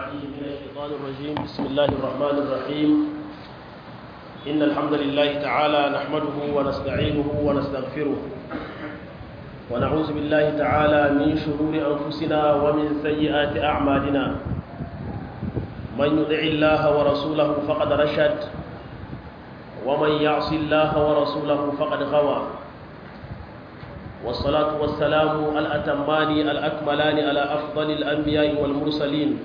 العليم من الشيطان الرجيم بسم الله الرحمن الرحيم إن الحمد لله تعالى نحمده ونستعينه ونستغفره ونعوذ بالله تعالى من شرور أنفسنا ومن سيئات أعمالنا من يطع الله ورسوله فقد رشد ومن يعص الله ورسوله فقد غوى والصلاة والسلام الأتمان الأكملان على أفضل الأنبياء والمرسلين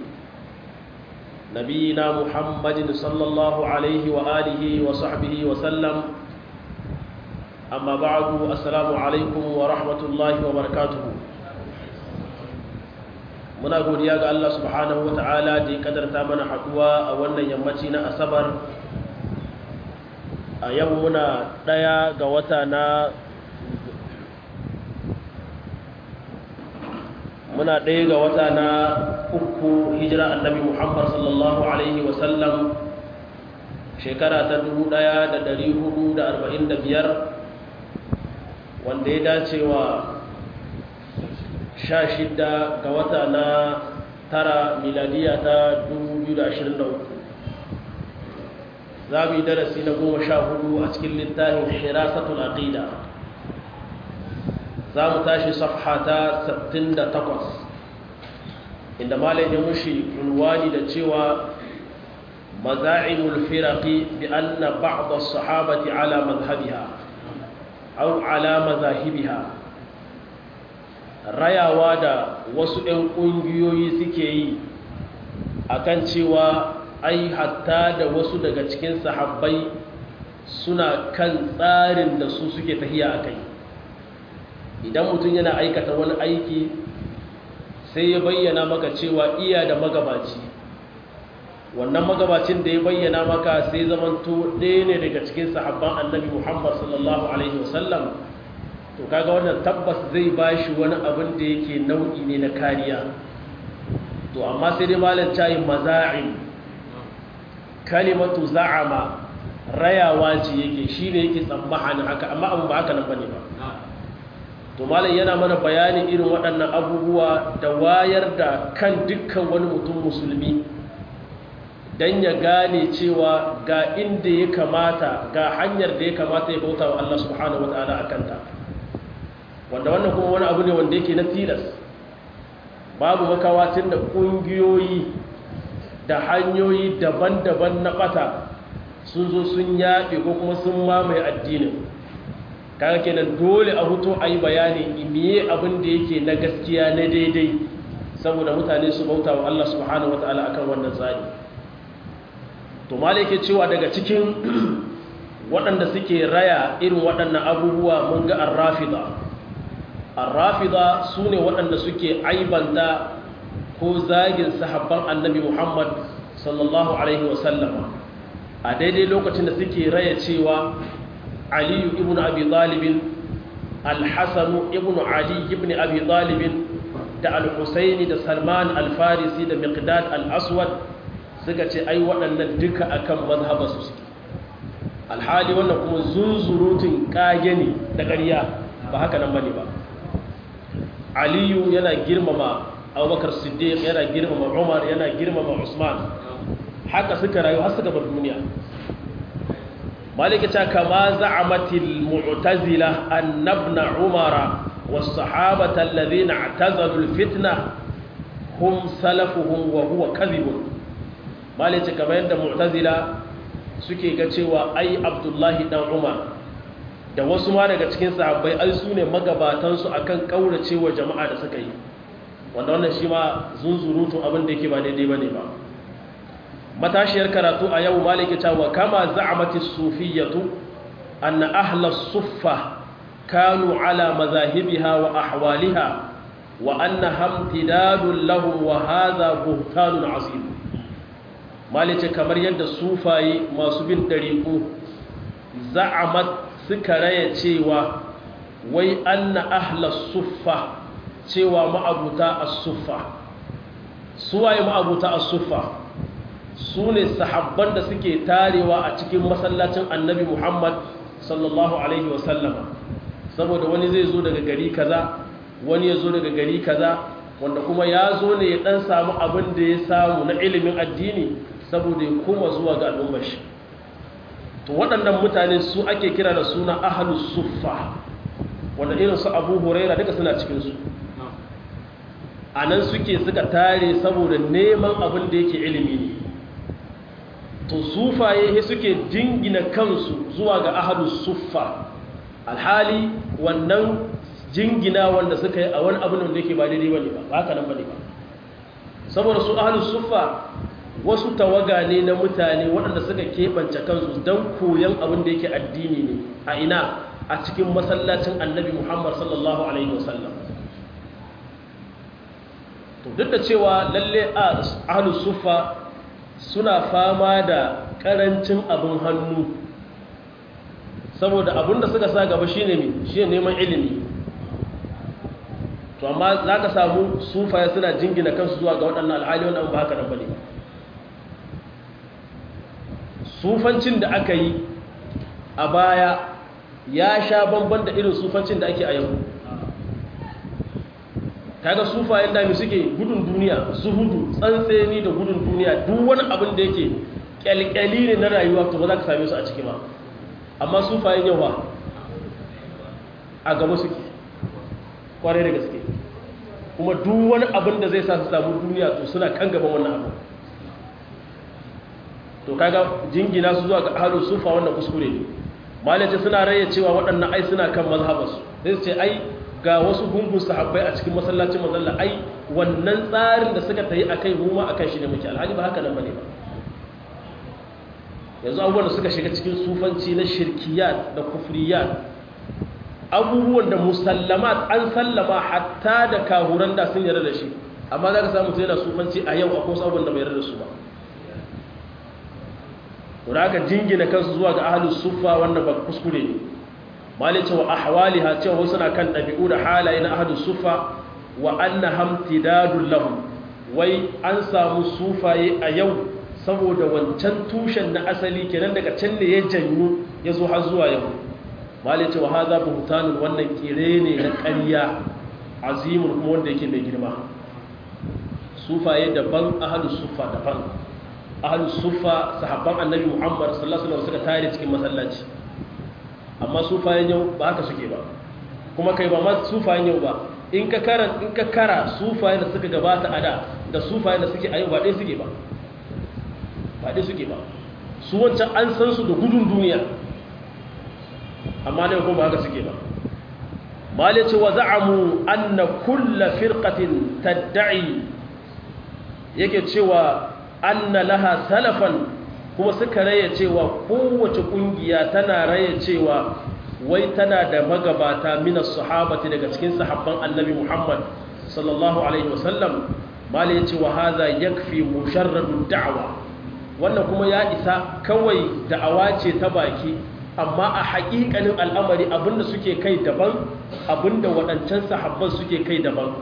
نبينا محمد صلى الله عليه وآله وصحبه وسلم أما بعد السلام عليكم ورحمة الله وبركاته muna godiya ga Allah subhanahu wata'ala da ya kadarta mana haduwa a wannan yammaci na asabar a yau muna ɗaya ga wata na muna ɗaya ga wata na uku hijira annabi muhammad sallallahu alaihi wasallam shekara ta 1445 wanda ya dace wa sha shida ga wata na tara miladiya ta 2023 za mu yi darasi na goma sha hudu a cikin littafin hirasatul aqida za mu tashi safha ta 68 inda malai ya mushi unwani da cewa maza'imul firaqi bi anna ba'd as-sahabati ala madhhabiha aw ala mazahibiha rayawa da wasu ɗan ƙungiyoyi suke yi akan cewa ai hatta da wasu daga cikin sahabbai suna kan tsarin da su suke tahiya a kai idan mutum yana aikata wani aiki sai ya bayyana maka cewa iya da magabaci wannan magabacin da ya bayyana maka sai zamanto ɗaya ne daga cikin sahabban annabi muhammad sallallahu alaihi wasallam to kaga wannan tabbas zai ba shi wani abin da yake nau'i ne na kariya to amma sai dai malam cayin maza'in kalimatu za'ama rayawa ce yake shi ne yake tsammanin haka amma abin ba haka nan bane ba to malam yana mana bayanin irin waɗannan abubuwa da wayar da kan dukkan wani mutum musulmi don ya gane cewa ga inda ya kamata ga hanyar da ya kamata ya bauta wa Allah subhanahu wa ta'ala a kanta wanda wannan kuma wani abu ne wanda yake na tilas babu makawatin da ƙungiyoyi da hanyoyi daban-daban na ɓata sun zo sun yaɗe ko kuma sun mamaye addinin kaga kenan dole a hutu a yi bayani imiye abin da yake na gaskiya na daidai saboda mutane su bauta wa Allah subhanahu wa ta'ala akan wannan tsari to malai ke cewa daga cikin waɗanda suke raya irin waɗannan abubuwa mun ga arrafida arrafida su ne waɗanda suke aibanta ko zagin sahabban annabi muhammad sallallahu alaihi wasallama a daidai lokacin da suke raya cewa aliyu ibn abi talibin alhassanu ibn ali ibn abi talibin da al-husaini da salman al-farisi da miqdad al-aswad suka ce ai waɗannan duka akan mazhaba su suke alhali wannan kuma zunzurutun kage ne da ƙarya ba haka nan bane ba aliyu yana girmama abubakar siddiq yana girmama umar yana girmama usman haka suka rayu har suka bar duniya maliki ta kama za'amatil mu'tazila annabna umara was sahabata alladhina i'tazalu alfitna hum salafuhum wa huwa kadhibun maliki kamar yadda mu'tazila suke ga cewa ai abdullahi dan umar da wasu ma daga cikin sahabbai ai su ne magabatansu akan kauracewa jama'a da suka yi wanda wannan shi ma zunzurutun abin da yake ba daidai bane ba matashiyar karatu a yau maliki ta wa kama za'amati sufiyatu anna ahla suffa kanu ala mazahibiha wa ahwaliha wa anna hamtidadun lahum wa hadha buhtanun azim maliki kamar yadda sufaye masu bin dariku za'amat suka raya cewa wai anna ahla suffa cewa ma'abuta as-suffa suwaye ma'abuta as-suffa su ne sahabban da suke tarewa a cikin masallacin annabi muhammad sallallahu alaihi wasallama saboda wani zai zo daga gari kaza wani ya zo daga gari kaza wanda kuma ya zo ne ya dan samu abin da ya samu na ilimin addini saboda ya koma zuwa ga al'ummar shi to waɗannan mutane su ake kira da suna ahlus suffa wanda irin su abu huraira duka suna cikinsu a nan suke suka tare saboda neman abin da yake ilimi ne to sufaye suke jingina kansu zuwa ga ahlus suffa alhali wannan jingina wanda suka yi a wani abin da yake ba daidai bane ba ba haka nan bane ba saboda su ahlus suffa wasu tawaga ne na mutane waɗanda suka keɓance kansu don koyon abin da yake addini ne a ina a cikin masallacin annabi muhammad sallallahu alaihi wasallam to duk da cewa lalle ahlus suffa suna fama da ƙarancin abin hannu saboda abin da suka sa gaba shine ne shine neman ilimi to amma za ka samu sufaye suna jingina kansu zuwa ga waɗannan alhali wannan ba haka nan bane ba sufancin da aka yi a baya ya sha bamban da irin sufancin da ake a yau kaga sufayen dami suke gudun duniya zuhudu tsantseni da gudun duniya duk wani abin da yake kyalkyali ne na rayuwa to ba za ka same su a ciki ba amma sufayen yau ba a gaba suke kwarai da gaske kuma duk wani abin da zai sa su samu duniya to suna kan gaban wannan abu to kaga jingina su zuwa ga ahlus sufa wannan kuskure ne malace suna raye cewa waɗannan ai suna kan mazhabarsu sai su ce ai ga wasu gungun sahabbai a cikin masallacin manzalla ai wannan tsarin da suka tayi akai mu ma akan shi ne muke alhali ba haka nan bane ba yanzu abubuwan da suka shiga cikin sufanci na shirkiyat da kufriyat abubuwan da musallamat an sallama hatta da kahuran da sun yarda da shi amma za ka samu sai da sufanci a yau akwai wasu abubuwan da bai yarda da su ba da aka jingina kansu zuwa ga ahalus suffa wannan ba kuskure ne malice wa ahwaliha cewa wasu na kan ɗabi'u da halaye na ahalus suffa wa anna hamtidadul lahum wai an samu sufaye a yau saboda wancan tushen na asali kenan daga can ne ya janyu ya zo har zuwa yau malice wa hadha buhtanun wannan kire ne na ƙarya azimun kuma wanda yake mai girma sufaye daban ahalus suffa daban ahlus sufa sahabban annabi muhammad sallallahu alaihi wasallam suka tare cikin masallaci amma sufayen yau ba haka suke ba kuma kai ba ma sufayen yau ba in ka kara in ka kara sufayen da suka gabata a da da sufayen da suke a yau ba dai suke ba ba dai suke ba su wancan an san su da gudun duniya amma ne kuma ba haka suke ba malai ce wa za'amu anna kulla firqatin tad'i yake cewa anna laha salafan kuma suka raya cewa kowace kungiya tana raya cewa wai tana da magabata minas sahabati daga cikin sahabban annabi Muhammad sallallahu alaihi wasallam mala yace wa hadha yakfi musharradu da'wa wannan kuma ya isa kawai da'awa ce ta baki amma a haƙiƙanin al'amari abinda suke kai daban abinda waɗancan sahabban suke kai daban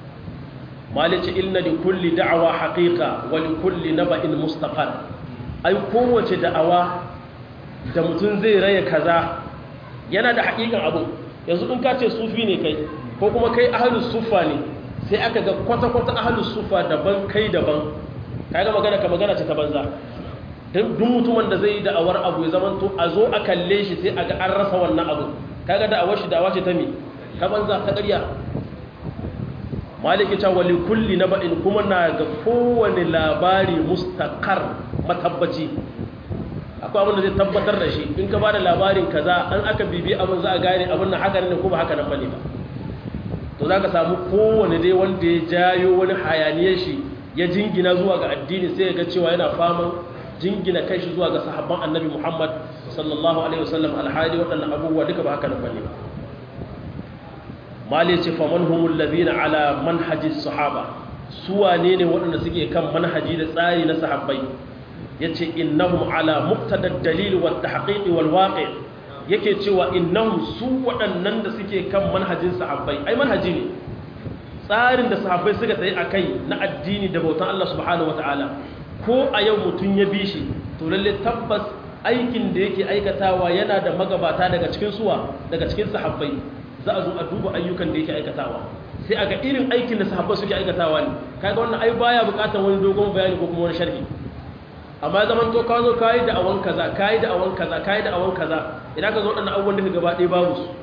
malice inna li kulli da'awa haqiqa wa li kulli naba'in mustaqar ai kowace da'awa da mutum zai raya kaza yana da haƙiƙan abu yanzu in ka ce sufi ne kai ko kuma kai ahlus sufa ne sai aka ga kwata-kwata ahlus sufa daban kai daban kaga magana ka magana ce ta banza duk mutumin da zai yi da'awar abu ya zama to a zo a kalle shi sai a ga an rasa wannan abu kaga da'awar shi da'awa ce ta me ta banza ta ƙarya maliki ta wali kulli na ba'in kuma na ga kowane labari mustakar matabbaci akwai abin da zai tabbatar da shi in ka ba da labarin kaza an aka bibi abin za a gane abin na haka ne ko ba haka nan bane ba to za ka samu kowane dai wanda ya jayo wani hayaniyar shi ya jingina zuwa ga addini sai ya ga cewa yana faman jingina kai shi zuwa ga sahabban annabi muhammad sallallahu alaihi wasallam alhali waɗannan abubuwa duka ba haka nan bane ba mali ce faman humul ladina ala manhaji sahaba su wane ne waɗanda suke kan manhaji da tsari na sahabbai yace innahum ala muqtadad dalil wat tahqiq wal waqi yake cewa innahum su waɗannan da suke kan manhajin sahabbai ai manhaji ne tsarin da sahabbai suka tsaye akai na addini da bautan Allah subhanahu wataala ko a yau mutun ya bi shi to lalle tabbas aikin da yake aikatawa yana da magabata daga cikin suwa daga cikin sahabbai za a zo a duba ayyukan da yake aikatawa sai aga irin aikin da sahabbai suke aikatawa ne kaga wannan ai baya bukatar wani dogon bayani ko kuma wani sharhi amma zaman to ka zo kayi da awan kaza kayi da awan kaza kayi da awan kaza idan ka zo wadannan abubuwan da ka gaba ɗaya babu su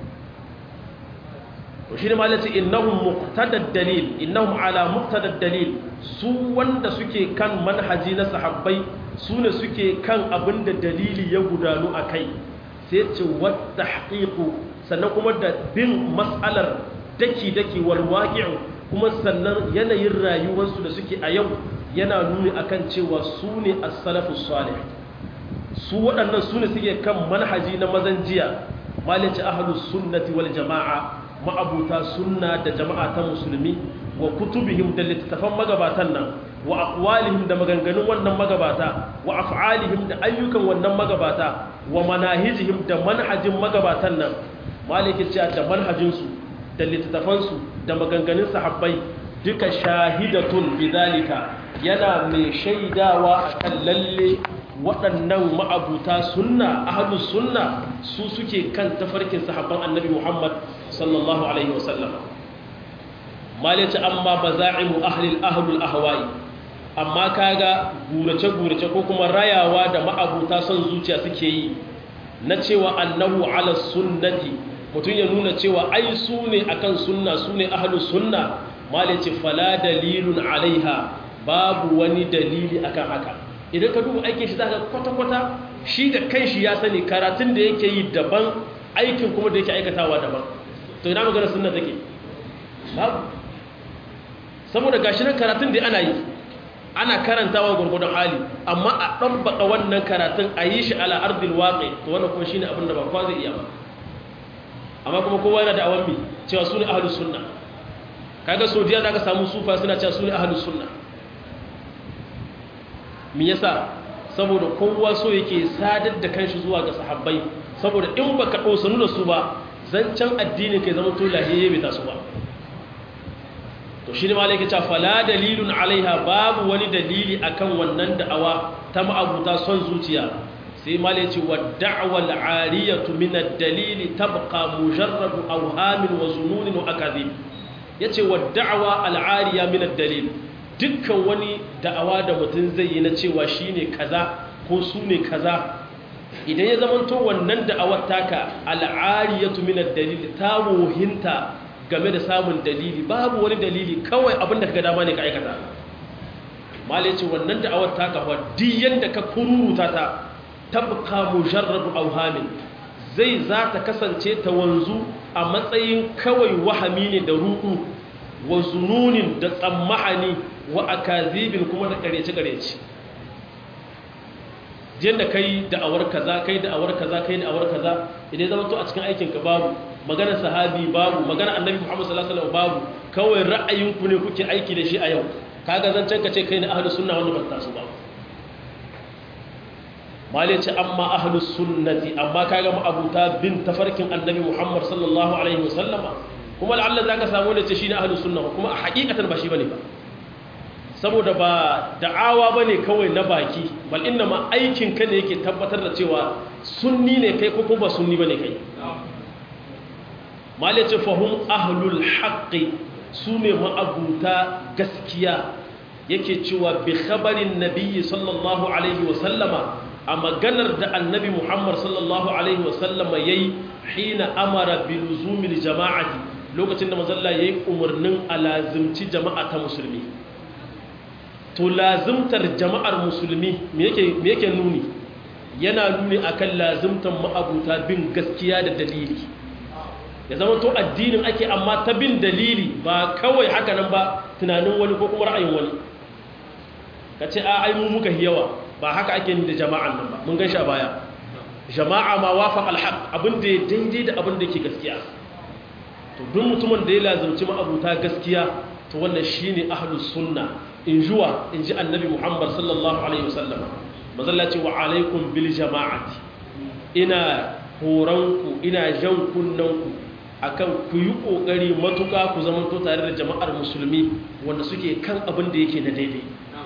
to shi ne ma lati innahum muqtadad dalil innahum ala muqtadad dalil su wanda suke kan manhaji na sahabbai su ne suke kan abinda dalili ya gudanu a kai sai ce wata haƙiƙu sannan kuma da bin matsalar daki-daki walwaƙi'u kuma sannan yanayin rayuwarsu da suke a yau yana nuni akan cewa su ne as-salafu salih su waɗannan su ne suke kan manhaji na mazan jiya malici ahlus sunnati wal jama'a ma'abuta sunna da jama'a ta musulmi wa kutubihim da littattafan magabatan nan wa aqwalihim da maganganun wannan magabata wa af'alihim da ayyukan wannan magabata wa manahijihim da manhajin magabatan nan malikin cewa da manhajinsu da littattafansu da maganganun sahabbai duka shahidatun bidalika yana mai shaidawa akan lalle waɗannan ma'abuta sunna ahlus sunna su suke kan tafarkin sahabban annabi Muhammad sallallahu alaihi wasallam malice amma baza'imu ahlil ahlul ahwa'i amma kaga gurace gurace ko kuma rayawa da ma'abuta son zuciya suke yi na cewa annahu ala sunnati mutum ya nuna cewa ai su ne akan sunna su ne ahlus sunna malice fala dalilun alaiha babu wani dalili akan haka idan ka duba aikin shi zaka kwata-kwata shi da kanshi ya sani karatun da yake yi daban aikin kuma da yake aikatawa daban to ina magana sunna take babu saboda gashi nan karatun da ana yi ana karantawa gurgurdan hali amma a ɗabbaka wannan karatun a yi shi ala ardil waƙe to wannan kuma shine abin da ba kwa zai iya ba amma kuma kowa yana da awan mi cewa su ne ahlus sunna kaga saudiya da aka samu sufa suna cewa su ne ahlus sunna me yasa saboda kowa so yake sadar da kanshi zuwa ga sahabbai saboda in baka dosanu da su ba zancen addini kai zama to lahiye bai taso ba to shi ne ma yake cewa fala dalilun alaiha babu wani dalili akan wannan da'awa ta ma'abuta son zuciya sai ma ya ce wa da'wal ariyatu min ad-dalili tabqa mujarrad awhamin wa zununin wa akadhib yace wa da'wa al-ariya min ad-dalil dukkan wani da'awa da mutum zai yi na cewa shi ne kaza ko su ne kaza idan ya zamanto wannan da'awar taka al'ariyatu minar dalili ta wohinta game da samun dalili babu wani dalili kawai abinda ka dama ne ka aikata malai ce wannan da'awar taka wa diyan da ka kururuta ta tabka mujarrabu auhamin zai za ta kasance ta wanzu a matsayin kawai wahami ne da ruɗu wa zununin da tsammahani wa akazibin kuma da karece-karece jiyan da kai da'awar kaza kai da'awar kaza kai da'awar kaza idan zama to a cikin aikinka babu maganar sahabi babu maganar annabi muhammad sallallahu alaihi wasallam babu kawai ra'ayinku ne kuke aiki da shi a yau kaga zancen ka ce kai ne ahlus sunna wanda ba ta su ba mali ce amma ahlus sunnati amma kaga mu abuta bin tafarkin annabi muhammad sallallahu alaihi wasallama kuma la'alla zaka samu da ce shine ahlus sunna kuma a hakikatan ba shi bane ba saboda ba da'awa bane kawai na baki bal inna ma aikin ka ne yake tabbatar da cewa sunni ne kai ko kuma sunni bane kai mali ce fahum ahlul haqqi sune ma'abuta gaskiya yake cewa bi khabarin nabiyyi sallallahu alaihi wa sallama a maganar da annabi muhammad sallallahu alaihi wa sallama yayi hina amara bi luzumil jama'ati lokacin da mazalla yayi umarnin alazimci jama'a ta musulmi to lazimtar jama'ar musulmi me yake me yake nuni yana nuni akan lazimtar ma'abuta bin gaskiya da dalili ya zama to addinin ake amma ta bin dalili ba kawai haka nan ba tunanin wani ko kuma ra'ayin wani ka ce a ai mu muka yawa ba haka ake ni da jama'an nan ba mun gan a baya jama'a ma wafaq alhaq abin da ya daidai da abin da yake gaskiya to duk mutumin da ya lazumci ma'abuta gaskiya to wannan shine ahlus sunna in juwa in ji annabi muhammad sallallahu alaihi wasallam mazalla ce wa alaikum bil jama'ati ina horonku ina jan kunnanku akan ku yi ƙoƙari matuƙa ku zama to tare da jama'ar musulmi wanda suke kan abin da yake na daidai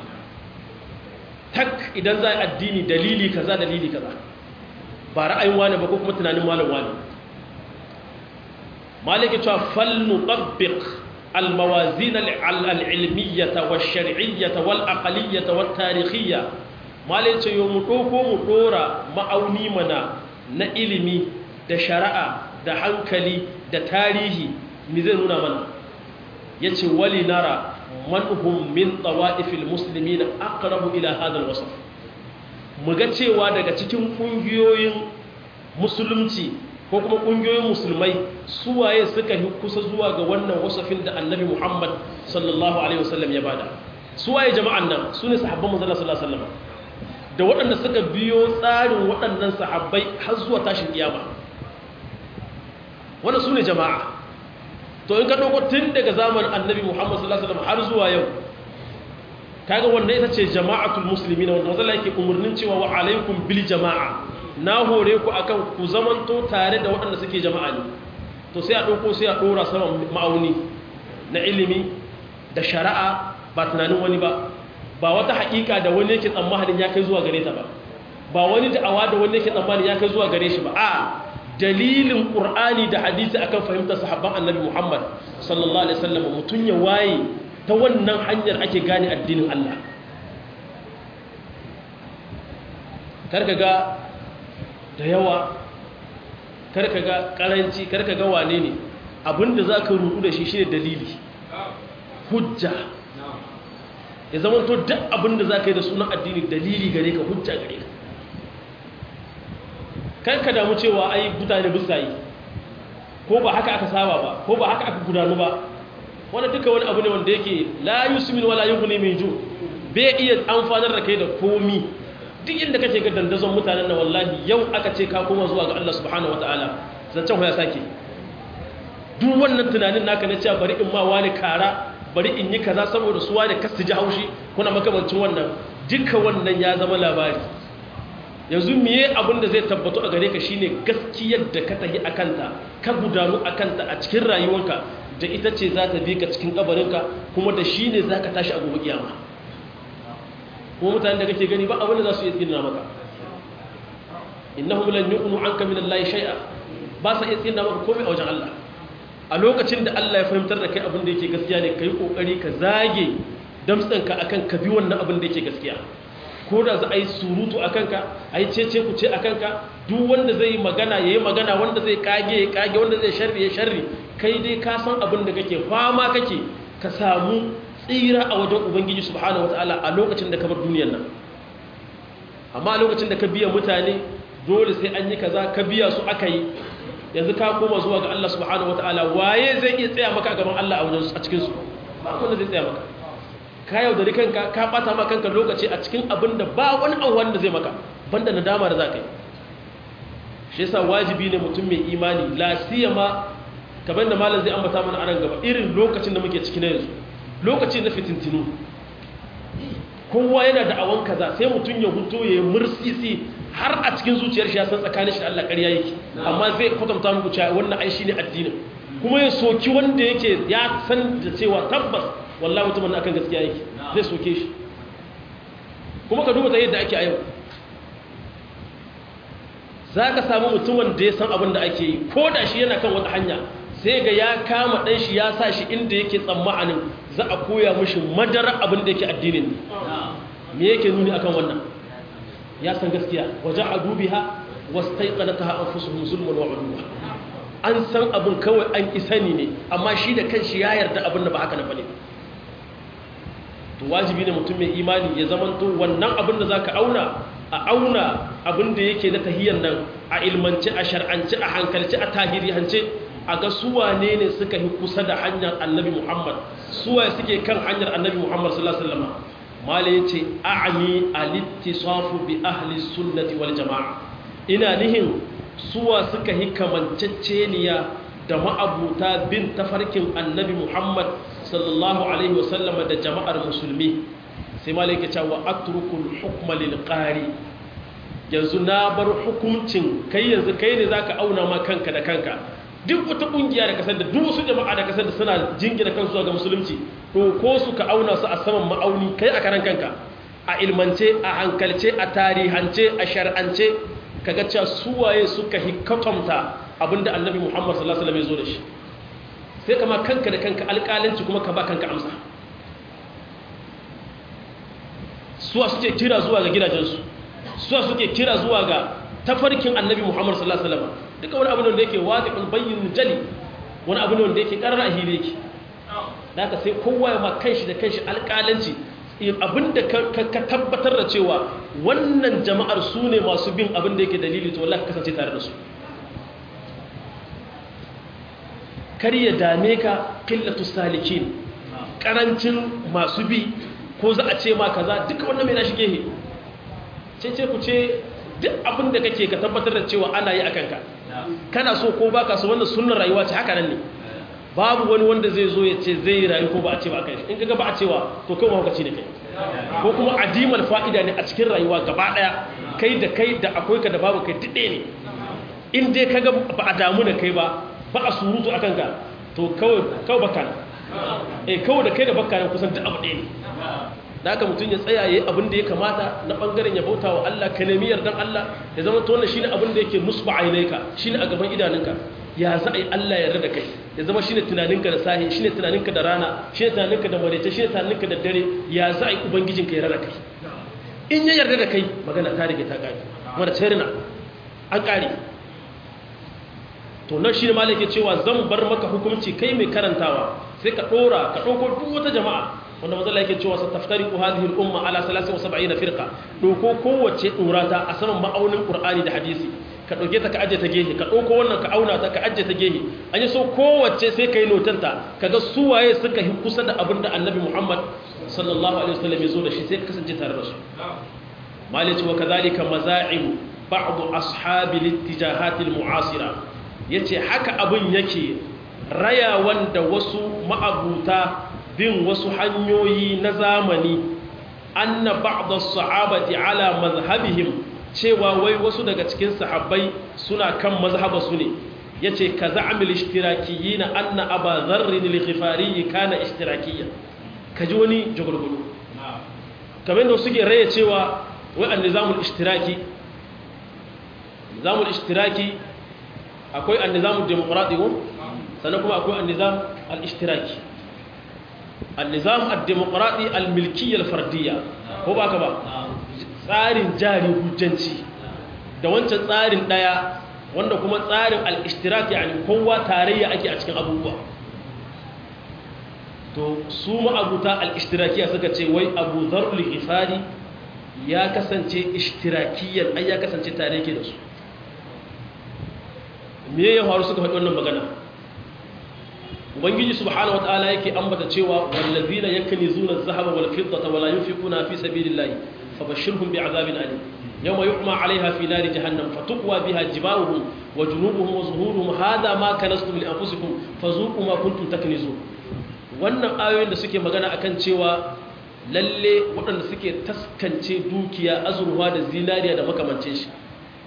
tak idan za a addini dalili kaza dalili kaza ba ra'ayin wani ba ko kuma tunanin malam wani maliki cewa falnu tabbiq الموازين العلمية والشرعية والأقلية والتاريخية ما ليس يومتوكو مطورة ma'auni mana na ilimi da shari'a da hankali da tarihi mi zai nuna mana ya ce wali nara manhum min tsawa'ifil musulmi na akarabu ila hadar wasu muga cewa daga cikin ƙungiyoyin musulunci ko kuma ƙungiyoyin musulmai suwaye suka yi kusa zuwa ga wannan wasafin da annabi muhammad sallallahu alaihi wasallam ya bada suwaye jama'an nan su ne sahabban manzala sallallahu alaihi wasallam da waɗanda suka biyo tsarin waɗannan sahabbai har zuwa tashin kiyama wannan su ne jama'a to in ka ɗauko tun daga zamanin annabi muhammad sallallahu alaihi wasallam har zuwa yau kaga wanda ita ce jama'atul muslimin wanda manzala yake umurnin cewa wa alaikum bil jama'a na hore ku akan ku zamanto tare da waɗanda suke jama'a ne to sai a ɗauko sai a ɗora sama ma'auni na ilimi da shari'a ba tunanin wani ba ba wata haƙiƙa da wani yake tsammanin ya kai zuwa gare ta ba ba wani da'awa da wani yake tsammanin ya kai zuwa gare shi ba a dalilin ƙur'ani da hadisi akan fahimtar sahabban annabi muhammad sallallahu alaihi wasallam mutum ya waye ta wannan hanyar ake gane addinin allah karka ga da yawa karka ga karanci karka ga wane ne abinda za ka rudu da shi shi ne dalili hujja ya zama to duk abinda za ka yi da sunan addini dalili gare ka hujja gare ka karka damu cewa ai mutane bisa yi ko ba haka aka saba ba ko ba haka aka gudanu ba wanda duka wani abu ne wanda yake la yusmin wala yughni min ju bai iya amfanar da kai da komi duk inda kake ga dandazon mutanen na wallahi yau aka ce ka koma zuwa ga Allah subhanahu wataala zancen ya sake duk wannan tunanin naka na cewa bari in ma wani kara bari in yi kaza saboda su wani kasu ji haushi kuna makamancin wannan duka wannan ya zama labari yanzu miye abin da zai tabbatu a gare ka shine gaskiyar da ka tahi akanta ka gudanu akanta a cikin rayuwarka da ita ce za ta bi ka cikin kabarinka kuma da shine za ka tashi a gobe kiyama kuma mutanen da kake gani ba abin da za su iya tsina maka innahum lan yuqnu anka min Allah shay'a ba sa iya tsina maka komai a wajen Allah a lokacin da Allah ya fahimtar da kai abin da yake gaskiya ne kai kokari ka zage damtsanka akan ka bi wannan abin da yake gaskiya ko da za a yi surutu a kanka a yi cece ku ce a kanka duk wanda zai yi magana ya yi magana wanda zai kage ya kage wanda zai sharri ya sharri kai dai ka san abin da kake fama kake ka samu tsira a wajen ubangiji subhanahu wataala a lokacin da ka bar duniyar nan amma a lokacin da ka biya mutane dole sai an yi kaza ka biya su aka yi yanzu ka koma zuwa ga Allah subhanahu wataala waye zai iya tsaya maka a gaban Allah a wajen a cikin su ba wanda zai tsaya maka ka yaudari kanka ka bata ma kanka lokaci a cikin abin da ba wani abuwan da zai maka banda nadama da za ka yi shi yasa wajibi ne mutum mai imani la siyama kamar da malam zai ambata mana a nan gaba irin lokacin da muke ciki na yanzu lokaci na fitintinu kowa yana da awon kaza sai mutum ya huto ya yi mursisi har a cikin zuciyar shi ya san tsakanin shi da Allah ƙarya yake amma zai kwatanta muku cewa wannan ai shine addinin kuma ya soki wanda yake ya san da cewa tabbas wallahi mutumin na akan gaskiya yake zai soke shi kuma ka duba ta yadda ake a yau za ka samu mutumin da ya san abin da ake yi ko da shi yana kan wata hanya sai ga ya kama ɗan shi ya sa shi inda yake tsammanin za a koya mashi madara abin da yake addinin me yake nuni akan wannan ya san gaskiya waje a dubiha wasu ta yi tsanata an fusu musulman wa uluwa an san abin kawai an ƙi sani ne amma shi da kanshi ya yarda abin da ba haka na bane to wajibi ne mutum mai imani ya zamanto wannan abin da za ka auna a auna abin da yake na tahiyar nan a ilmance a shar'ance a hankalce a tahirihance a ga suwane ne suka yi kusa da hanyar annabi muhammad suwaye suke kan hanyar annabi muhammad sallallahu alaihi wasallam mala yace a'ni al-ittisafu bi ahli sunnati wal jamaa ina nihin suwa suka yi kamanceceniya da ma'abuta bin tafarkin annabi muhammad sallallahu alaihi wasallama da jama'ar musulmi sai malaka cewa atrukul hukma lil qari yanzu na bar hukuncin kai yanzu kai ne zaka auna ma kanka da kanka duk wata kungiya da kasar da duk wasu jama'a da kasar da suna jingina kansu ga musulunci to ko su ka auna su a saman ma'auni kai a karan kanka a ilmance a hankalce a tarihance a shar'ance kaga cewa suwaye suka hikatamta abinda annabi Muhammad sallallahu alaihi wasallam ya zo da shi sai kama kanka da kanka alƙalanci kuma ka ba kanka amsa suwa suke kira zuwa ga gidajensu suwa suke kira zuwa ga tafarkin annabi muhammad sallallahu alaihi wasallam duka wani abin da yake wadi'un bayyin jali wani abin da yake karara hili yake da ka sai kowa ya ma kanshi da kanshi alƙalanci abinda ka tabbatar da cewa wannan jama'ar su ne masu bin abin da yake dalili to wallahi kasance tare da su kar ya dame ka qillatu salikin karancin masu bi ko za a ce ma kaza duka wannan mai na shige he ce ce ku ce duk abin da kake ka tabbatar da cewa ana yi akan ka kana so ko baka so wannan sunnar rayuwa ce haka nan ne babu wani wanda zai zo ya ce zai yi rayu ko ba a ce ba kai in kaga ba a cewa to kai mahaukaci ne kai ko kuma adimal fa'ida ne a cikin rayuwa gaba daya kai da kai da akwai ka da babu kai duk ne in dai kaga ba a damu da kai ba ba a surutu akan ka to kawai kawai baka eh kawai da kai da baka ne kusan duk abu ɗaya ne da haka mutum ya tsaya yayi abin da ya kamata na bangaren ya bauta wa Allah ka nemi yardan Allah ya zama to wannan shine abin da yake nusba ainaika shine a gaban idanunka ya za a yi Allah ya rada kai ya zama shine tunaninka da sahi shine tunaninka da rana shine tunaninka da marece shine tunaninka da dare ya za a yi ubangijinka ya rada kai in ya yarda da kai magana ta rige ta kare mara tsarina an kare to nan shine malai ke cewa zan bar maka hukunci kai mai karantawa sai ka dora ka dauko duk wata jama'a wanda mazalla yake cewa sa taftariqu hadhihi al-umma ala 73 firqa doko kowace durata a saman ma'aunin qur'ani da hadisi ka ɗauke ta ka ajiye ta gehe ka ɗauko wannan ka auna ta ka ajiye ta gehe an yi so kowace sai ka yi notanta ka ga suwaye suka yi kusa da abin da annabi muhammad sallallahu alaihi wasallam ya zo da shi sai ka kasance tare da su malici wa kazalika maza'ibu ba'du ashabi littijahat almu'asira yace haka abin yake raya wanda wasu ma'abuta bin wasu hanyoyi na zamani anna ba'd as-sahabati ala mazhabihim cewa wai wasu daga cikin sahabbai suna kan mazhaba su ne yace ka za'amil ishtirakiyyin anna aba dharr al-ghifari kana ishtirakiyyan kaji wani jagulgulu kamar da suke raye cewa wai an-nizamul ishtiraki nizamul ishtiraki akwai an-nizamul demokrati ko sannan kuma akwai an-nizam al-ishtiraki an-nizam ad-demokrati al-milkiyya al-fardiyya ko ba ka ba tsarin jari hujjanci da wancan tsarin daya wanda kuma tsarin al-ishtiraki yani kowa tarayya ake a cikin abubuwa to su ma'abuta al-ishtirakiya suka ce wai abu zarul ghifari ya kasance ishtirakiyan ai ya kasance tare yake da su me ya faru suka faɗi wannan magana ubangiji subhanahu wataala yake ambata cewa wallazina yaknizuna adh-dhahaba wal fiddata wala yunfiquna fi sabilillahi fabashshirhum bi'adhabin alim yawma yu'ma 'alayha fi nari jahannam fatuqwa biha jibahuhum wa junubuhum wa zuhuruhum hadha ma kanastum li anfusikum fazuqu ma kuntum taknizun wannan ayoyin da suke magana akan cewa lalle waɗanda suke taskance dukiya azurwa da zinariya da makamancin shi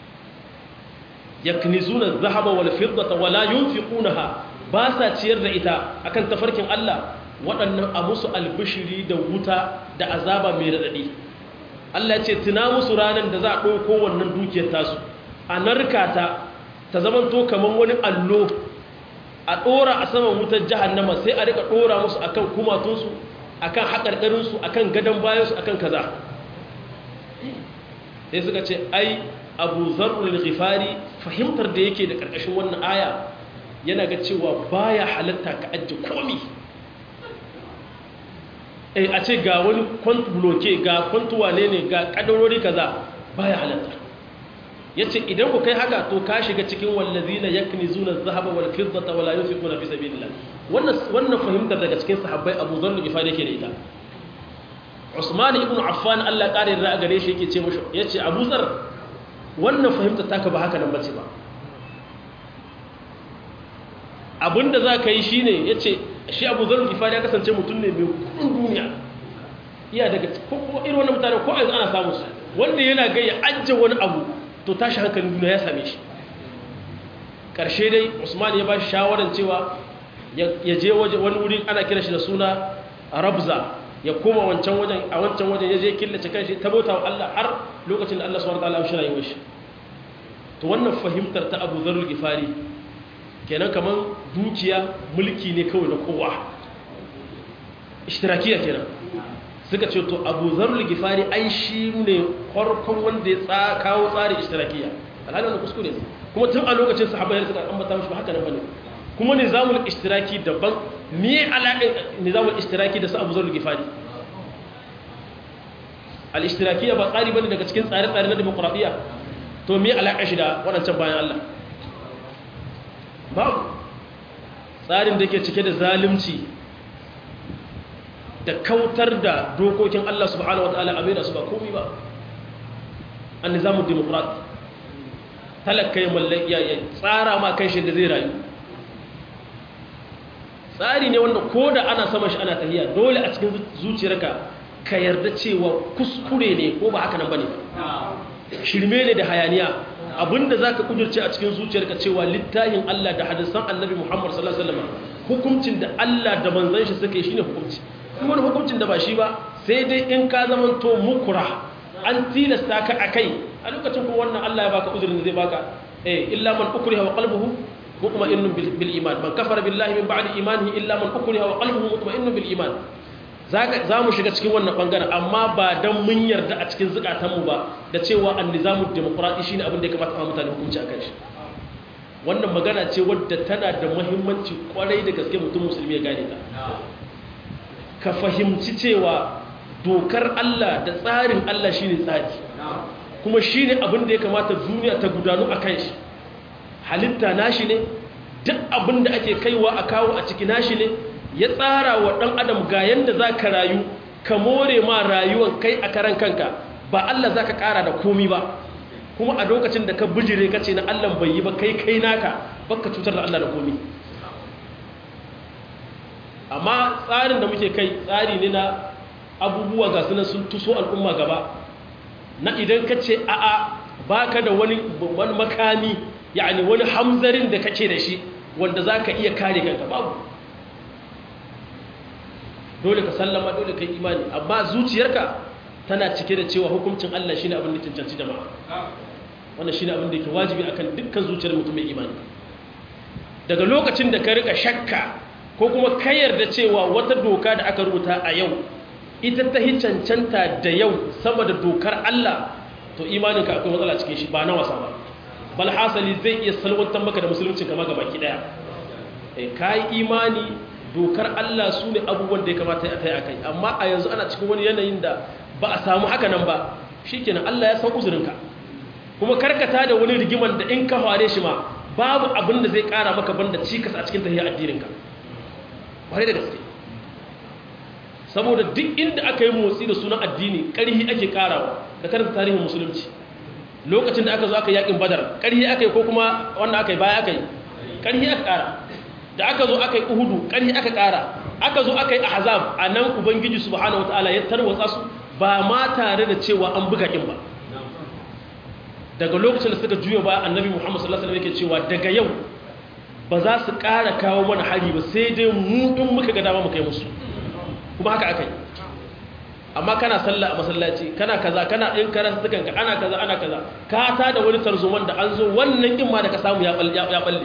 yaknizuna adh-dhahaba wal fiddata wala yunfiqunaha ba sa ciyar da ita akan tafarkin Allah waɗannan a musu albishiri da wuta da azaba mai raɗaɗi Allah ce tuna musu ranar da za a ɗauko wannan dukiyar tasu a narka ta ta zamanto kamar wani allo a ɗora a saman wutar jahannama sai a rika ɗora musu akan kumatunsu akan haƙarƙarinsu akan gadon bayansu akan kaza sai suka ce ai abu zarrul ghifari fahimtar da yake da ƙarƙashin wannan aya yana ga cewa baya halatta ka ajiye komi eh a ce ga wani kwant bloke ga kwantuwa ne ne ga kadarori kaza baya halatta yace idan ku kai haka to ka shiga cikin wallazina yaknizuna adh-dhahaba wal fiddata wala yunfiquna fi sabilillah wannan wannan fahimtar daga cikin sahabbai Abu Dharr Gifari yake da ita Usman ibn Affan Allah kare da gare shi yake ce mushi yace Abu Dharr wannan fahimtar taka ba haka nan bace ba abinda za ka yi shi ne ya ce shi abu zarar gifari ya kasance mutum ne mai kudin duniya iya daga kuma irin wani mutane ko yanzu ana samun su wanda yana gaya ajiye wani abu to tashi hankalin duniya ya same shi ƙarshe dai usman ya ba shi shawarar cewa ya je wani wuri ana kira shi da suna rabza ya koma wancan wajen a wancan wajen ya je killace kanshi ta bauta wa Allah har lokacin da Allah subhanahu wa ta'ala ya shirya shi to wannan fahimtar ta Abu Dharr Gifari kenan kaman dukiya mulki ne kawai na kowa ishtirakiya kenan suka ce to abu zarul gifari ai shi ne farkon wanda ya kawo tsari ishtirakiya alhali wanda kuskure ne kuma tun a lokacin sahabbai suka ambata mashi ba haka nan bane kuma nizamul ishtiraki daban me alaƙin nizamul ishtiraki da su abu zarul gifari al-ishtirakiyya ba tsari bane daga cikin tsare-tsare na demokradiyya to me alaƙa shi da waɗancan bayan Allah babu tsarin da ke cike da zalunci da kautar da dokokin Allah subhanahu wataala a maida su ba komai ba an nizamun demokrat talaka ya mallaki ya tsara ma kan shi da zai rayu tsari ne wanda ko da ana sama shi ana tahiya dole a cikin zuciyarka ka yarda cewa kuskure ne ko ba haka nan bane ba shirme ne da hayaniya abinda zaka kudurce a cikin zuciyarka cewa littafin Allah da hadisan Annabi Muhammad sallallahu alaihi wasallam hukuncin da Allah da manzon shi suka yi shine hukunci kuma wani hukuncin da ba shi ba sai dai in ka zamanto mukura an tilasta ka akai a lokacin kuma wannan Allah ya baka uzurin da zai baka eh illa man ukriha wa qalbuhu mutma'innun bil iman man kafara billahi min ba'di imanihi illa man ukriha wa qalbuhu mutma'innun bil iman za mu shiga cikin wannan bangaren amma ba don mun yarda a cikin zukatanmu ba da cewa an nizamun demokuraɗi shi ne abin da ya kamata a mutane hukunci a kan shi wannan magana ce wadda tana da mahimmanci kwarai da gaske mutum musulmi ya gane ta ka fahimci cewa dokar Allah da tsarin Allah shi ne tsari kuma shi ne abin da ya kamata duniya ta gudanu a kan shi halitta nashi ne duk abin da ake kaiwa a kawo a ciki nashi ne ya tsara wa ɗan adam ga yadda za ka rayu ka more ma rayuwan kai a karan kanka ba Allah za ka ƙara da komi ba kuma a lokacin da ka bijire ka ce na Allah bai yi ba kai kai naka baka cutar da Allah da komi amma tsarin da muke kai tsari ne na abubuwa ga sunan sun tuso al'umma gaba na idan ka ce a'a baka da wani makami yani wani hamzarin da kake da shi wanda za ka iya kare kanka babu dole ka sallama dole ka yi imani amma zuciyarka tana cike da cewa hukuncin Allah shine abin da cancanci jama'a wannan shine abin da yake wajibi akan dukkan zuciyar mutum mai imani daga lokacin da ka rika shakka ko kuma ka yarda cewa wata doka da aka rubuta a yau ita ta hi cancanta da yau sama da dokar Allah to imaninka akwai matsala cikin shi ba na wasa ba bal hasali zai iya salwantar maka da musulunci kama gaba ki daya eh kai imani dokar Allah su ne abubuwan da ya kamata a kai a kai amma a yanzu ana cikin wani yanayin da ba a samu haka nan ba shi kenan Allah ya san uzurinka kuma karkata da wani rigiman da in ka fare shi ma babu abin da zai kara maka banda cikas a cikin tahiyar addininka bare da gaske saboda duk inda aka yi motsi da sunan addini ƙarhi ake karawa da karanta tarihin musulunci lokacin da aka zo aka yakin badar ƙarhi aka yi ko kuma wanda aka yi baya aka yi ƙarhi aka kara da aka zo aka yi uhudu ƙarhi aka ƙara aka zo aka yi ahzab a nan ubangiji subhanahu wataala ya tarwatsa su ba ma tare da cewa an buga kin ba daga lokacin da suka juya ba annabi muhammad sallallahu alaihi wasallam yake cewa daga yau ba za su ƙara kawo mana hari ba sai dai mu in muka ga dama mu kai musu kuma haka aka yi amma kana sallah a masallaci kana kaza kana in kana sukan ka ana kaza ana kaza ka ta da wani tarzoman da an zo wannan kin ma da ka samu ya balle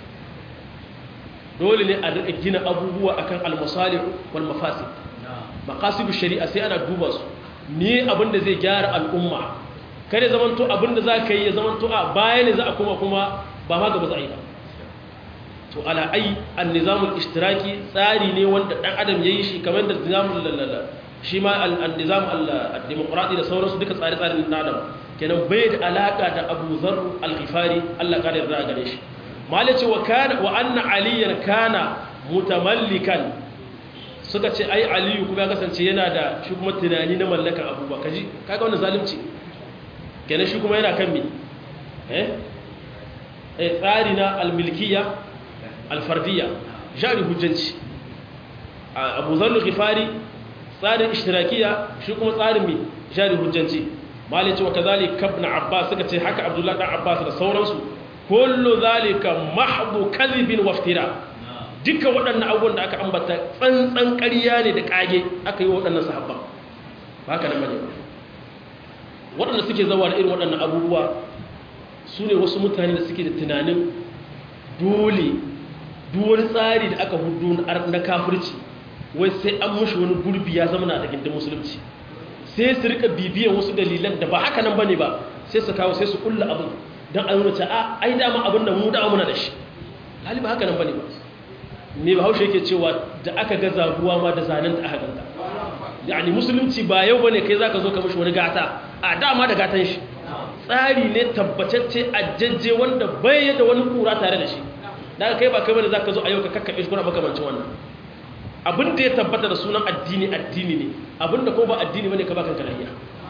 dole ne a rika gina abubuwa akan al-masalih wal mafasid maqasidu shari'a sai ana duba su ne abinda zai gyara al'umma kare zamanto abinda za ka yi ya zamanto a baya ne za a kuma kuma ba ma gaba za a yi ba to ala ai an-nizamul ishtiraki tsari ne wanda dan adam yayi shi kamar da nizamul lalala shi ma al-nizam al-demokradi da sauransu duka tsare-tsaren na adam kenan bai da alaka da Abu Dharr al-Ghifari Allah ka yarda gare shi malace wa kana wa anna aliyan kana mutamallikan suka ce ai aliyu kuma ya kasance yana da shi kuma tunani na mallakan abubuwa kaji kaga wannan zalunci kenan shi kuma yana kan me eh eh tsari na almilkiya alfardiyya jari hujjanci abu zallu ghifari tsarin ishtirakiya shi kuma tsarin me jari hujjanci malace wa kazalika ibn abbas suka ce haka abdullahi dan abbas da sauransu kullu zalika mahdu kadhibin waftira duka waɗannan abubuwan da aka ambata tsantsan ƙarya ne da ƙage aka yi wa waɗannan sahabban ba haka nan bane waɗanda suke zawa da irin waɗannan abubuwa su ne wasu mutane da suke da tunanin dole duk wani tsari da aka hudu na kafirci wai sai an mushi wani gurbi ya zama na da gindin musulunci sai su rika bibiyan wasu dalilan da ba haka nan bane ba sai su kawo sai su kulla abin don a nuna a ai dama abin da mu da muna da shi hali ba haka nan bane ba me ba haushe yake cewa da aka ga zaguwa ma da zanen da aka ganta yani musulunci ba yau bane kai zaka zo ka mishi wani gata a dama da gatan shi tsari ne tabbatacce ajajje wanda bai da wani kura tare da shi daga kai ba kai bane zaka zo a yau ka kakkabe shi kuna makamancin wannan abin da ya tabbata da sunan addini addini ne abin da ko ba addini bane ka baka karayya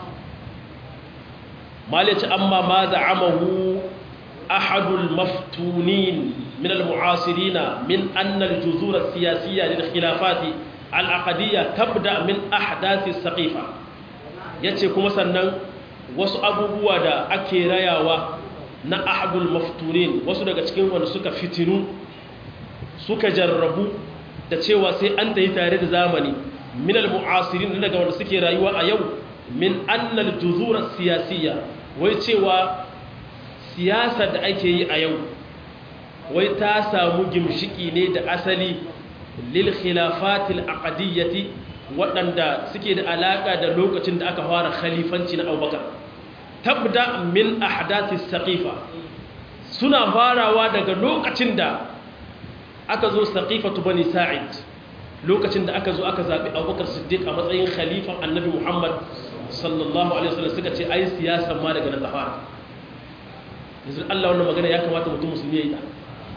malaci amma ma za'amahu ahadul maftunin min al-mu'asirina min anna al-juzur as-siyasiyya lil khilafati al-aqdiyya tabda min ahdath as-saqifa yace kuma sannan wasu abubuwa da ake rayawa na ahadul maftunin wasu daga cikin wanda suka fitinu suka jarrabu da cewa sai an da yi tare da zamani min al-mu'asirin daga wanda suke rayuwa a yau min annal juzura siyasiyya wai cewa siyasa da ake yi a yau wai ta samu gimshiki ne da asali lil khilafatil aqdiyyati waɗanda suke da alaka da lokacin da aka fara khalifanci na Abubakar tabda min ahdathis saqifa suna farawa daga lokacin da aka zo saqifatu bani sa'id lokacin da aka zo aka zabi abubakar siddiq a matsayin khalifan annabi muhammad sallallahu alaihi wasallam suka ce ai siyasa ma daga nan fara yanzu Allah wannan magana ya kamata mutum musulmi ya yi ta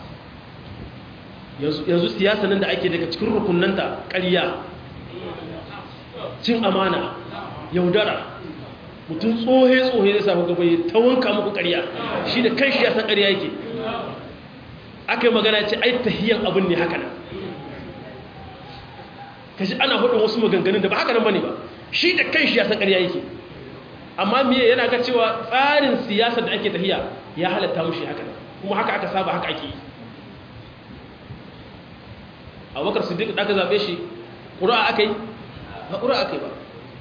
yanzu siyasa nan da ake daga cikin rukunanta ƙarya cin amana yaudara mutum tsohe tsohe zai samu gaba ya ta wanka muku ƙarya shi da kan shi ya san ƙarya yake aka yi magana ce ai tahiyan abin ne haka nan kashi ana hudun wasu maganganun da ba haka nan ba ne ba shi da kan shi ya san ƙarya yake amma miye yana ga cewa tsarin siyasa da ake tahiya ya halatta mushi haka nan kuma haka aka saba haka ake yi a wakar siddiq da aka zaɓe shi ƙura aka yi ba ƙura aka yi ba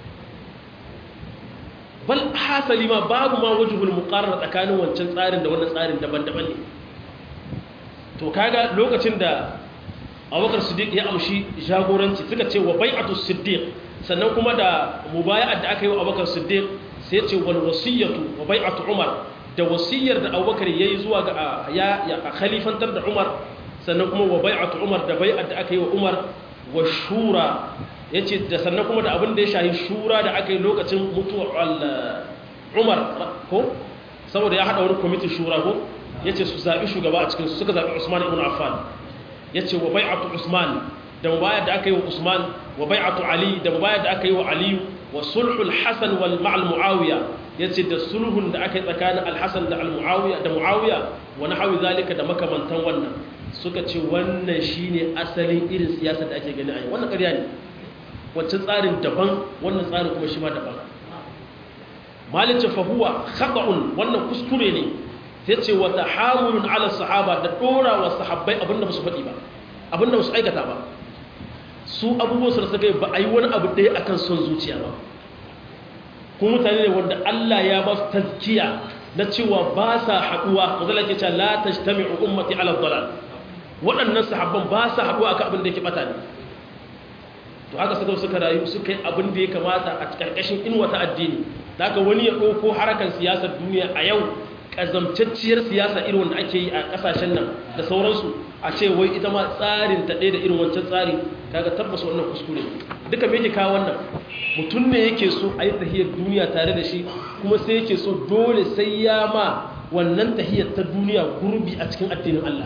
bal hasali ma babu ma wajibul muqarrar tsakanin wancan tsarin da wannan tsarin daban-daban ne to kaga lokacin da abubakar siddiq ya amshi jagoranci suka ce wa bai'atu siddiq sannan kuma da mubaya'at da aka yi wa abubakar siddiq sai ce wal wasiyatu wa bai'atu umar da wasiyar da abubakar yayi zuwa ga ya ya khalifantar da umar sannan kuma wa bai'atu umar da bai'at da aka yi wa umar wa shura yace da sannan kuma da abin da ya shahi shura da aka yi lokacin mutuwar umar ko saboda ya hada wani kwamitin shura ko yace su zabi shugaba a cikin su suka zabi usman ibn affan yace wa bai'atu usman da mubayar da aka yi wa usman wa bai'atu ali da mubayar da aka yi wa ali wa sulhul hasan wal ma'al muawiya yace da sulhun da aka yi tsakanin al-hasan da al-muawiya da muawiya wa nahwi zalika da makamantan wannan suka ce wannan shine asalin irin siyasa da ake gani a yau wannan ƙarya ne wancan tsarin daban wannan tsarin kuma shi ma daban malicin fahuwa khata'un wannan kuskure ne sai ce wa tahamulun ala sahaba da dora wa sahabbai abinda ba su faɗi ba abinda ba su aikata ba su abubuwan su da suka yi ba a yi wani abu ɗaya akan son zuciya ba kuma mutane ne wanda Allah ya ba su tazkiya na cewa ba sa haɗuwa mazala ke cewa la tajtami'u ummati ala dalal waɗannan sahabban ba sa haɗuwa akan abin da yake bata ne to haka suka suka rayu suka yi abin da ya kamata a ƙarƙashin inuwa ta addini da haka wani ya ɗauko harkar siyasar duniya a yau ƙazamtacciyar siyasa irin wanda ake yi a ƙasashen nan da sauransu a ce wai ita ma tsarin ta ɗaya da irin wancan tsari kaga tabbas wannan kuskure duka me yake kawo wannan mutum ne yake so a yi tahiyar duniya tare da shi kuma sai yake so dole sai ya ma wannan tahiyar ta duniya gurbi a cikin addinin Allah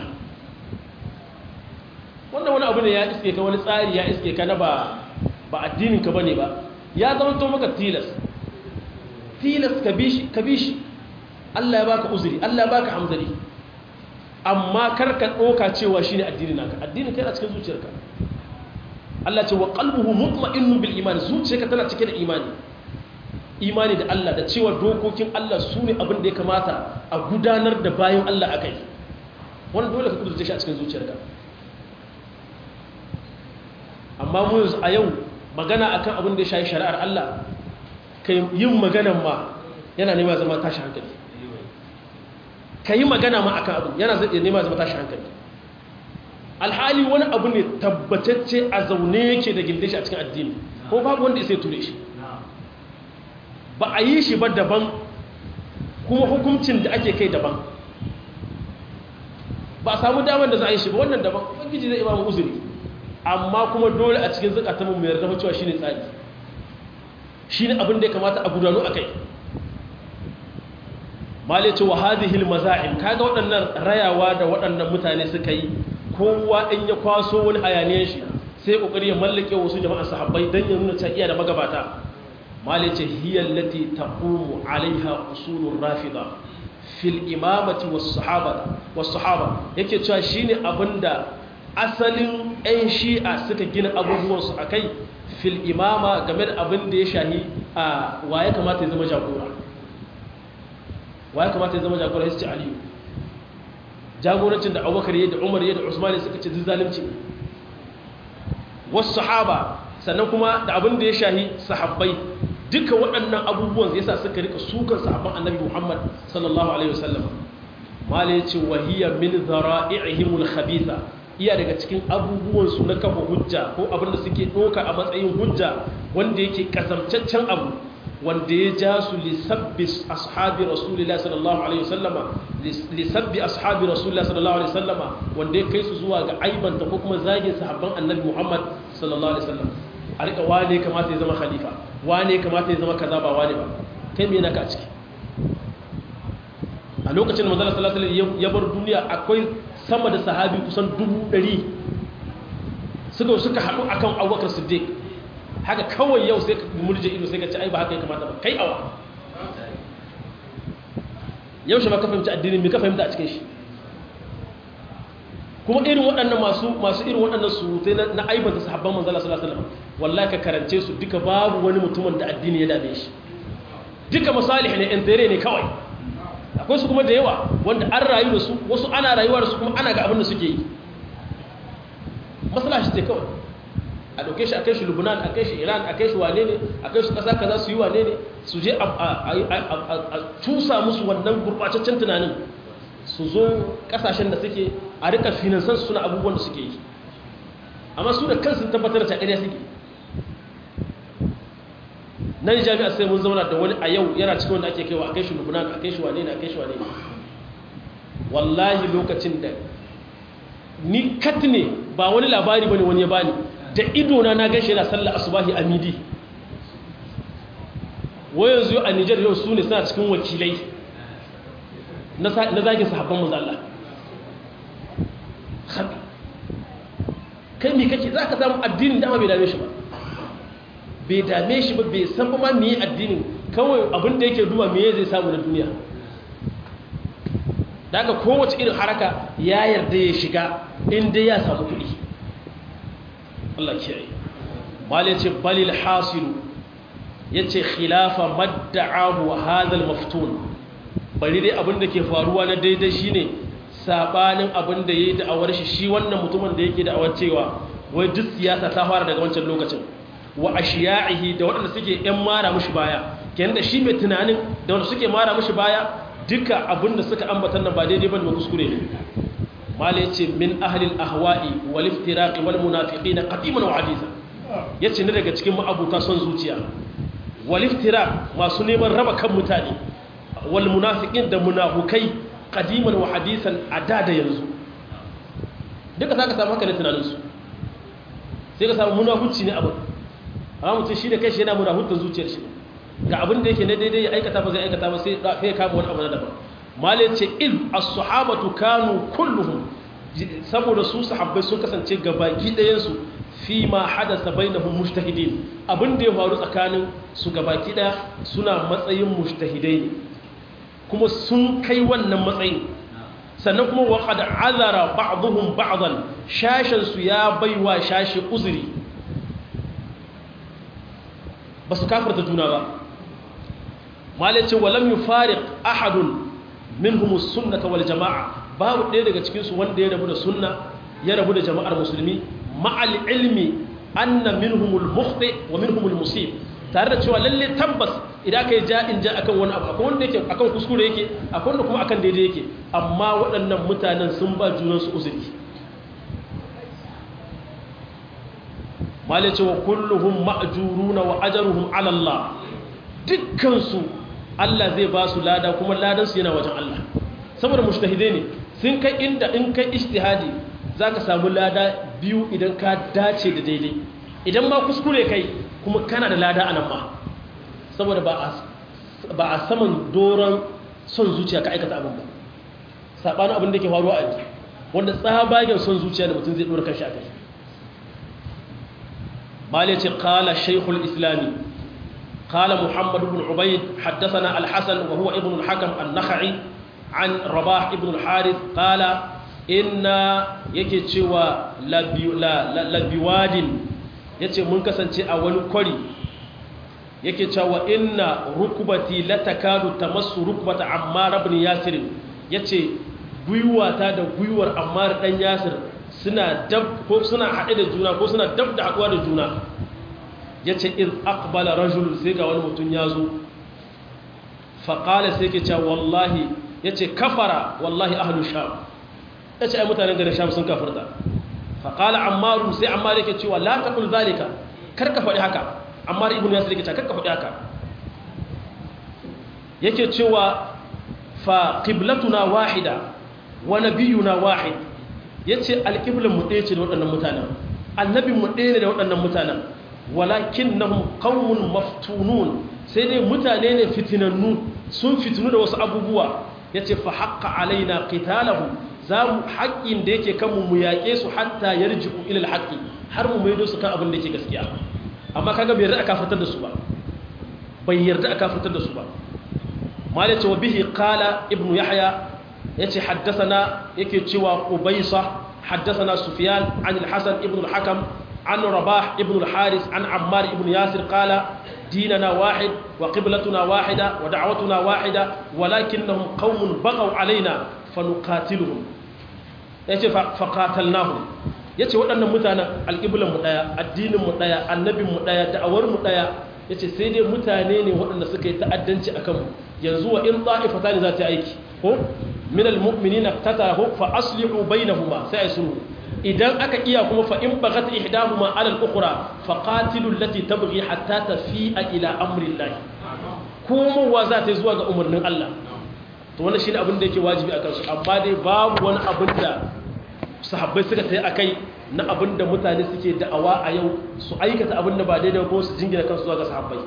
wannan wani abu ne ya iske ka wani tsari ya iske ka na ba ba addinin ka bane ba ya zama to maka tilas tilas ka bi shi ka bi shi Allah ya baka uzuri Allah ya baka hamzari amma kar ka doka cewa shine addinin naka addinin kai a cikin zuciyarka Allah ce wa qalbuhu mutma'innu bil iman zuciyarka tana cike da imani imani da Allah da cewa dokokin Allah su ne abin da ya kamata a gudanar da bayan Allah akai wannan dole ka kudurce shi a cikin zuciyarka amma mu a yau magana akan abin da ya shayi shari'ar Allah kai yin maganan ma yana nema zama tashi hankali ka yi magana ma akan abin yana zai nema zama tashi hankali alhali wani abu ne tabbatacce a zaune yake da gindin shi a cikin addini ko babu wanda sai ture shi ba a yi shi ba daban kuma hukuncin da ake kai daban ba a samu damar da za a yi shi ba wannan daban ubangiji zai imamu uzuri amma kuma dole a cikin zukatan mu yarda cewa shine tsari shine abin da ya kamata a gudanu akai malai ce wa hadhihi almazahim kaga waɗannan rayawa da waɗannan mutane suka yi kowa in ya kwaso wani hayaniyar shi sai kokari ya mallake wasu jama'an sahabbai dan ya nuna cewa iya da magabata malai ce hiya allati taqumu alaiha usulur rafida fil imamati was sahaba was sahaba yake cewa shine abinda asalin ɗan shi'a suka gina abubuwan su akai fil imama game da abin da ya shahi a waye kamata ya zama jagora waye kamata ya zama jagora ya ce aliyu jagorancin da abubakar ya da umar ya da usman suka ce zalunci wasu sahaba sannan kuma da abin da ya shahi sahabbai duka waɗannan abubuwan yasa suka rika sukan sahabban annabi muhammad sallallahu alaihi wasallam mala ya ce wahiyya min zara'ihimul khabitha iya daga cikin abubuwansu na kafa hujja ko abin da suke ɗoka a matsayin hujja wanda yake kasamcaccen abu wanda ya ja su lisabbi ashabi rasulillah sallallahu alaihi wasallama lisabbi ashabi rasulillah sallallahu alaihi wasallama wanda ya kai su zuwa ga aibanta ko kuma zagin sahabban annabi Muhammad sallallahu alaihi wasallam a rika wane kamata ya zama khalifa wane kamata ya zama kaza ba wane ba kai me naka a ciki a lokacin da manzon sallallahu alaihi wasallam ya bar duniya akwai sama da sahabi kusan dubu ɗari suka suka haɗu akan Abubakar Siddiq haka kawai yau sai ka murje ido sai ka ci ai ba haka ya kamata ba kai awa yau shi ba ka fahimci addinin me ka fahimta a cikin shi kuma irin waɗannan masu masu irin waɗannan surutai na aibanta sahabban manzo Allah sallallahu alaihi wasallam wallahi ka karance su duka babu wani mutumin da addini ya dame shi duka masalih ne in ne kawai akwai su kuma da yawa wanda an rayu da su wasu ana rayuwa da su kuma ana ga abin da suke yi maslaha shi ce kawai a ɗauke shi a kai shi lubnan a kai shi iran a kai shi wane ne a kai su ƙasa kaza su yi wane ne su je a cusa musu wannan gurɓataccen tunanin su zo ƙasashen da suke a rika finansan su suna abubuwan da suke yi amma su da kansu tabbatar da ƙarya suke nan jami'a sai mun zauna da wani a yau yana cikin wanda ake kaiwa a kai shi lubnan a kai shi wane ne a kai shi wane ne wallahi lokacin da ni kat ne ba wani labari bane wani ya bani da idona na gashi yana sallar asubahi a midi wai yanzu a Nijar yau su ne suna cikin wakilai na zagin sahabban mazalla kai mai kake za ka samu addinin dama bai dame shi ba bai dame shi ba bai san ba me addinin kawai abin da yake duba me zai samu na duniya daga kowace irin haraka ya yarda ya shiga inda ya samu kuɗi Allah kiyaye malai ce balil hasilu yace khilafa madda'ahu hadha al-maftun bari dai abin da ke faruwa na daidai shine sabanin abin da yayi da'awar shi shi wannan mutumin da yake da'awar cewa wai duk siyasa ta fara daga wancan lokacin wa ashiya'ihi da waɗanda suke yan mara mushi baya kenan da shi mai tunanin da wanda suke mara mushi baya duka abin da suka ambatan nan ba daidai bane ba kuskure ne mala yace min ahli al-ahwa'i wal iftiraq wal munafiqin qadiman wa hadisa yace ne daga cikin ma'abuta son zuciya wal iftiraq masu neman raba kan mutane wal munafiqin da munafukai qadiman wa hadisan ada da yanzu duka saka samu haka ne tunanin su sai ka samu munafuci ne abin amma mutum shi da kai shi yana munafutan zuciyar shi ga abin da yake na daidai ya aikata ba zai aikata ba sai ya kama wani abu na daban malai ce iz as-sahabatu kanu kulluhum saboda su sahabbai sun kasance gabaki ɗayan su fi ma hadasa bainahum mujtahidin abin da ya faru tsakanin su gabaki ɗaya suna matsayin mujtahidai ne kuma sun kai wannan matsayin sannan kuma wa qad azara ba'dhum ba'dan shashan su ya baiwa shashi uzuri ba su kafirta juna ba malai ce walam yufariq ahadun minhum as-sunnah wal jamaa babu ɗaya daga cikin su wanda ya rabu da sunna ya rabu da jama'ar musulmi ma'al ilmi anna minhum al-mukhti wa minhum al-musib tare da cewa lalle tabbas idan kai ja in ja akan wani abu akwai wanda yake akan kuskure yake akwai wanda kuma akan daidai yake amma waɗannan mutanen sun ba junan su uzuri malai ce wa kulluhum ma'juruna wa ajruhum ala Allah dukkan su Allah zai ba su lada kuma ladan su yana wajen Allah saboda mujtahide ne sun kai inda in kai ijtihadi zaka samu lada biyu idan ka dace da daidai idan ma kuskure kai kuma kana da lada anan ma saboda ba a ba a saman doron son zuciya ka aikata abin ba sabanin abin da ke faruwa a yanzu wanda tsabagen son zuciya da mutum zai dora kanshi a kai mali ce qala shaykhul islami qala muhammad ibn ubayd haddathana al-hasan wa huwa ibn al-hakam an-nakhai an rabah ibn al-harith qala inna yake cewa labiwadin yace mun kasance a wani kwari yake cewa inna rukubati latakadu tamassu rukbata ammar ibn yasir yace gwiwata da gwiwar ammar dan yasir suna dab ko suna hade da juna ko suna dab da haduwa da juna yace iz aqbala rajul sai ga wani mutun yazo fa qala sai yake cewa wallahi yace kafara wallahi ahlu sham yace ai mutanen garin sham sun kafirta fa qala ammar sai ammar yake cewa la taqul zalika kar ka faɗi haka amma ibn yasir yake cewa faɗi haka yake cewa fa qiblatuna wahida wa nabiyuna wahid yace alqiblan mu ɗaya ce da waɗannan mutanen annabin mu ɗaya ne da waɗannan mutanen walakinnahum qaumun maftunun sai dai mutane ne fitinannu sun fitinu da wasu abubuwa yace fa haqqa alaina qitalahu zamu haƙƙin da yake kanmu mu yaƙe su hatta yarji'u ila alhaqi har mu maido su kan abin da yake gaskiya amma kaga bai yarda aka fitar da su ba bai yarda aka fitar da su ba mal yace wa bihi qala ibnu yahya yace haddathana yake cewa ubaysa haddathana sufyan an al-hasan ibn al-hakam an rabah ibn al-haris an ammar ibn yasir qala ديننا واحد وقبلتنا واحدة ودعوتنا واحدة ولكنهم قوم بغوا علينا فنقاتلهم yace faqatalnahum yace waɗannan mutanen alƙiblan mu daya addinin mu daya annabin mu daya da'awar mu daya yace sai dai mutane ne waɗanda suka yi ta'addanci akan mu yanzu wa in ta'ifatan za ta aiki ko min almu'minina tatahu fa aslihu bainahuma sai ai sulhu idan aka iya kuma fa in bagat ihdahuma ala al-ukhra fa qatilu allati tabghi hatta tafi'a ila amri Allah komowa za ta zuwa ga umarnin Allah to wannan shine abin da yake wajibi akan su amma dai babu wani abin da sahabbai suka tayi akai na abin da mutane suke da'awa a yau su aikata abin da ba daidai ko su jingina kansu zuwa ga sahabbai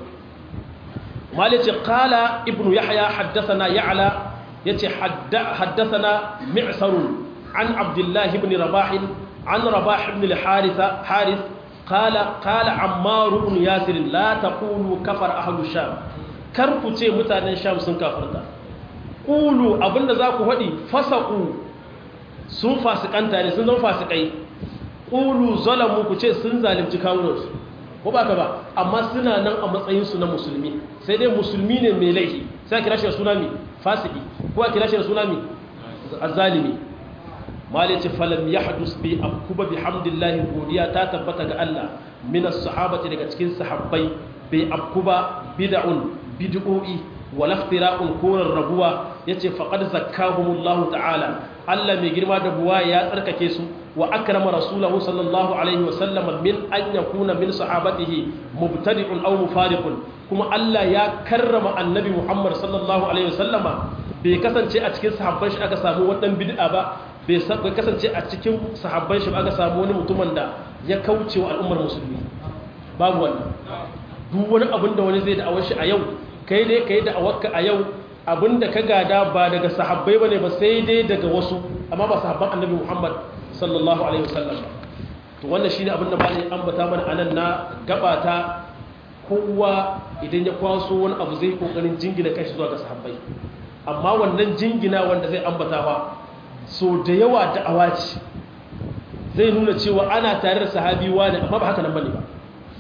malice qala ibnu yahya haddathana ya'la yace haddathana mi'sarun عن عبد الله بن رباح عن رباح بن الحارث حارث قال قال عمار بن ياسر لا تقولوا كفر أهل الشام كركو تي متانن شام سن كافرتا قولوا abinda za ku faɗi fasaku sun fasikanta ne sun zama fasikai qulu zalamu ku ce sun zalunci kawunansu ko ba ka ba amma suna nan a matsayinsu na musulmi sai dai musulmi ne mai laifi sai kira shi da suna mi fasiki ko kira shi da suna mi azzalimi mali ce falam ya hadus bi abkuba bi hamdillahi godiya ta tabbata ga Allah min as-sahabati daga cikin sahabbai bi abkuba bid'un bid'o'i wal iftira'un kurar rabuwa yace faqad zakkahumullahu ta'ala Allah mai girma da buwa ya tsarkake su wa akrama rasulahu sallallahu alaihi wa sallam min an yakuna min sahabatihi mubtadi'un aw mufariqun kuma Allah ya karrama annabi Muhammad sallallahu alaihi wa sallama bai kasance a cikin sahabban shi aka samu wadan bid'a ba bai kasance a cikin sahabban shi aka samu wani mutumin da ya kauce wa al'ummar musulmi babu wannan duk wani abin da wani zai da awar shi a yau kai dai kai da awarka a yau abin da ka gada ba daga sahabbai bane ba sai dai daga wasu amma ba sahabban annabi Muhammad sallallahu alaihi wasallam to wannan shine abin da malai ambata mana anan na gabata kowa idan ya kwaso wani abu zai kokarin jingina kai zuwa ga sahabbai amma wannan jingina wanda zai ambata ba so da yawa da awaci zai nuna cewa ana tare da sahabi wani amma ba haka nan bane ba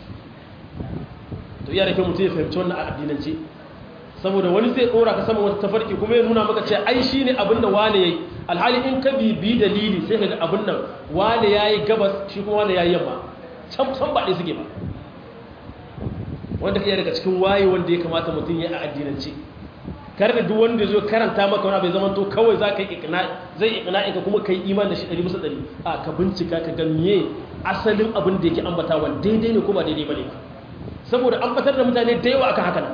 to iya da kyau mutum ya fahimci wannan a addinance saboda wani zai dora ka sama wata tafarki kuma ya nuna maka cewa ai shine abin da wani yayi alhali in ka bibi dalili sai ka ga abin nan wani yayi gabas shi kuma wani yayi yamma can san ba dai suke ba wanda iya daga cikin waye wanda ya kamata mutum ya a addinance kar da duk wanda zo karanta maka wani bai zama to kawai za ka yi zai ikna ka kuma ka yi iman da shi ɗari bisa ɗari a ka bincika ka ga miye asalin abin da yake ambatawa daidai ne ko ba daidai ba ne saboda ambatar da mutane da yawa akan haka nan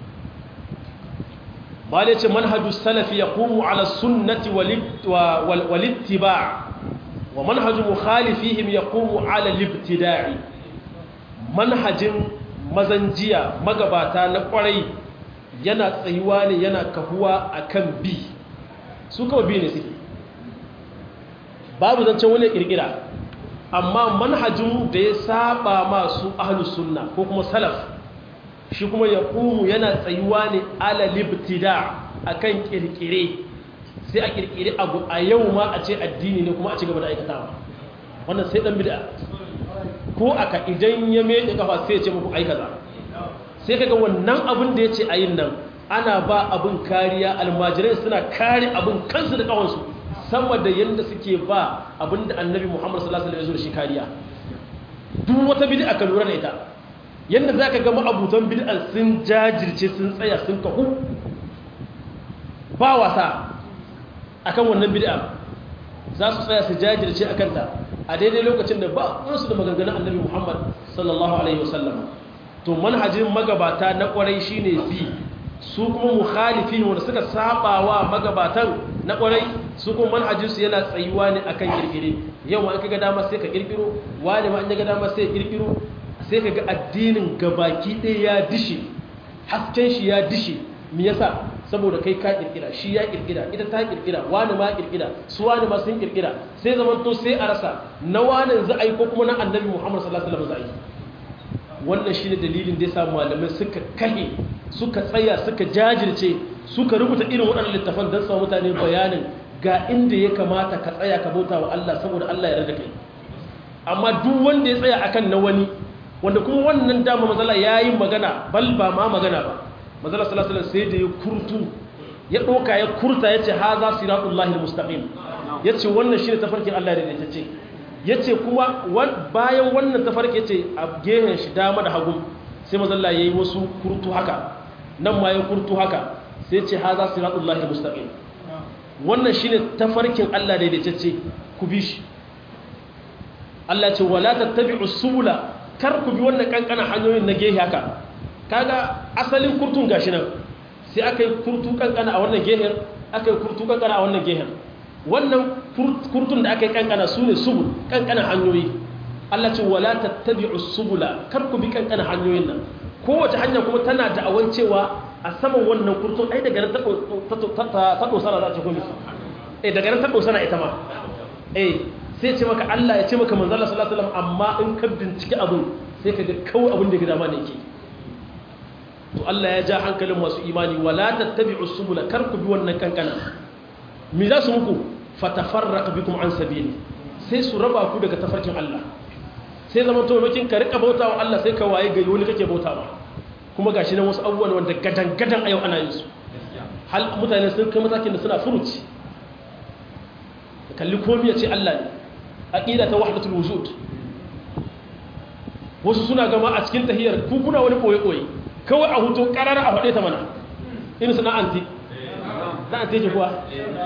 bale ce manhaju salafi ya kumu ala sunnati walittiba wa manhaju mukhalifihim ya kumu ala libtida'i manhajin mazanjiya magabata na kwarai yana tsayuwa ne yana kahuwa akan bi su kawai bi ne suke babu zancen wani kirkira amma manhajin da ya saba masu ahlus sunna ko kuma salaf shi kuma ya ƙumu yana tsayuwa ne ala libtida akan kirkire sai a kirkire abu a yau ma a ce addini ne kuma a ci gaba da aikatawa wannan sai dan bid'a ko aka idan ya meke kafa sai ya ce muku aikaza sai kaga wannan abin da ya ce ayin nan ana ba abin kariya almajirai suna kare abin kansu da kawansu sama da yadda suke ba abin da annabi muhammad sallallahu alaihi wasallam shi kariya duk wata bid'a ka lura da ita yadda zaka ga ma'abutan bid'a sun jajirce sun tsaya sun kahu ba wasa akan wannan bid'a za su tsaya su jajirce akan ta a daidai lokacin da ba su da maganganun annabi muhammad sallallahu alaihi wasallam to manhajin magabata na kwarai shine bi su kuma mukhalifi wanda suka saba wa magabatan na kwarai su kuma manhajinsu yana tsayuwa ne akan kirkire yau ma an kaga dama sai ka kirkiro wani ma an ga dama sai ya kirkiro sai ka ga addinin gabaki ɗaya ya dishe hasken shi ya dishe me yasa saboda kai ka kirkira shi ya kirkira ita ta kirkira wani ma kirkira su wani ma sun kirkira sai zaman to sai a rasa na wani za a yi ko kuma na annabi muhammad sallallahu alaihi wasallam za a yi wannan shi ne dalilin da ya sa malamai suka kahe suka tsaya suka jajirce suka rubuta irin waɗannan littafan don samu mutane bayanin ga inda ya kamata ka tsaya ka bauta wa Allah saboda Allah ya rarra kai amma duk wanda ya tsaya akan na wani wanda kuma wannan dama mazala ya yi magana bal ba ma magana ba mazala sallallahu alaihi sai da ya kurtu ya ɗauka ya kurta ya ce ha za siratullahi mustaqim ya ce wannan shi ne tafarkin Allah da ya ce ya ce kuma bayan wannan tafarki ce a gehen shi dama da hagu sai mazalla ya yi wasu kurtu haka nan ma ya kurtu haka sai ce ha za su ratun lahi mustaƙin wannan shi ne tafarkin allah daidaitacce ku bi shi allah ce wala tattabi usula kar ku bi wannan kankana hanyoyin na gehe haka kaga asalin kurtun gashi nan sai aka yi kurtu kankana a wannan gehen aka yi kurtu kankana a wannan gehen wannan kurtun da aka yi kankana su ne subul kankana hanyoyi Allah ce wala tattabi'u subula kar ku bi kankana hanyoyin nan kowace hanya kuma tana da awan cewa a saman wannan kurtun ai daga nan ta dosana za ta komi eh daga nan ta dosana ita ma eh sai ce maka Allah ya ce maka manzo Allah sallallahu alaihi wasallam amma in ka bincike abun sai ka ga kawai abin da ya dama ne yake to Allah ya ja hankalin masu imani wala tattabi'u subula kar ku bi wannan kankana mi za su muku fatafarraq bikum an sabili sai su raba ku daga tafarkin Allah sai zaman to makin ka rika bautawa Allah sai ka waye gari wani kake bautawa kuma gashi nan wasu abubuwan wanda gadan gadan a yau ana yin su hal mutane sun kai matakin da suna furuci kalli komai ya ce Allah ne aqida ta wahdatul wujud wasu suna gama a cikin tahiyar ku kuna wani koyi koyi kawai a hutu karara a faɗe ta mana irin suna anti za a teje kuwa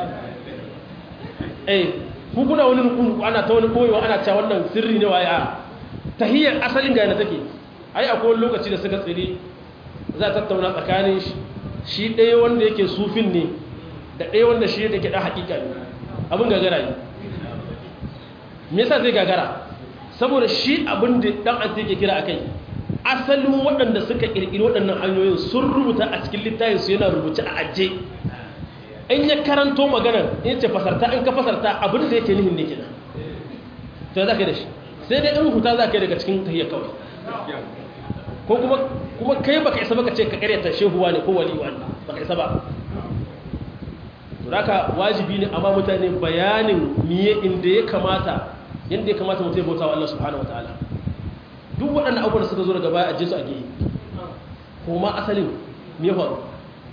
eh kuna wani rukun ana ta wani koyewa ana cewa wannan sirri ne waye a tahiyar asalin ga yana take ai akwai wani lokaci da suka tsiri za a tattauna tsakanin shi ɗaya wanda yake sufin ne da ɗaya wanda shi da ke ɗan haƙiƙa ne abin gagara ne me yasa zai gagara saboda shi abin da ɗan an ke kira akai asalin waɗanda suka ƙirƙiri waɗannan hanyoyin sun rubuta a cikin littafin su yana rubuce a ajiye in ya karanto maganar in ce fasarta in ka fasarta abin da yake nihin ne kenan to za ka yi da shi sai dai in huta za ka yi daga cikin tahiyar kawai ko kuma kuma kai baka isa baka ce ka karyata shehuwa ne ko waliwa ne baka isa ba to haka wajibi ne amma mutane bayanin miye inda ya kamata yanda ya kamata mutum ya bauta wa Allah subhanahu wataala duk waɗannan abubuwan da suka zo daga baya a jinsu a gehe kuma asalin me ya faru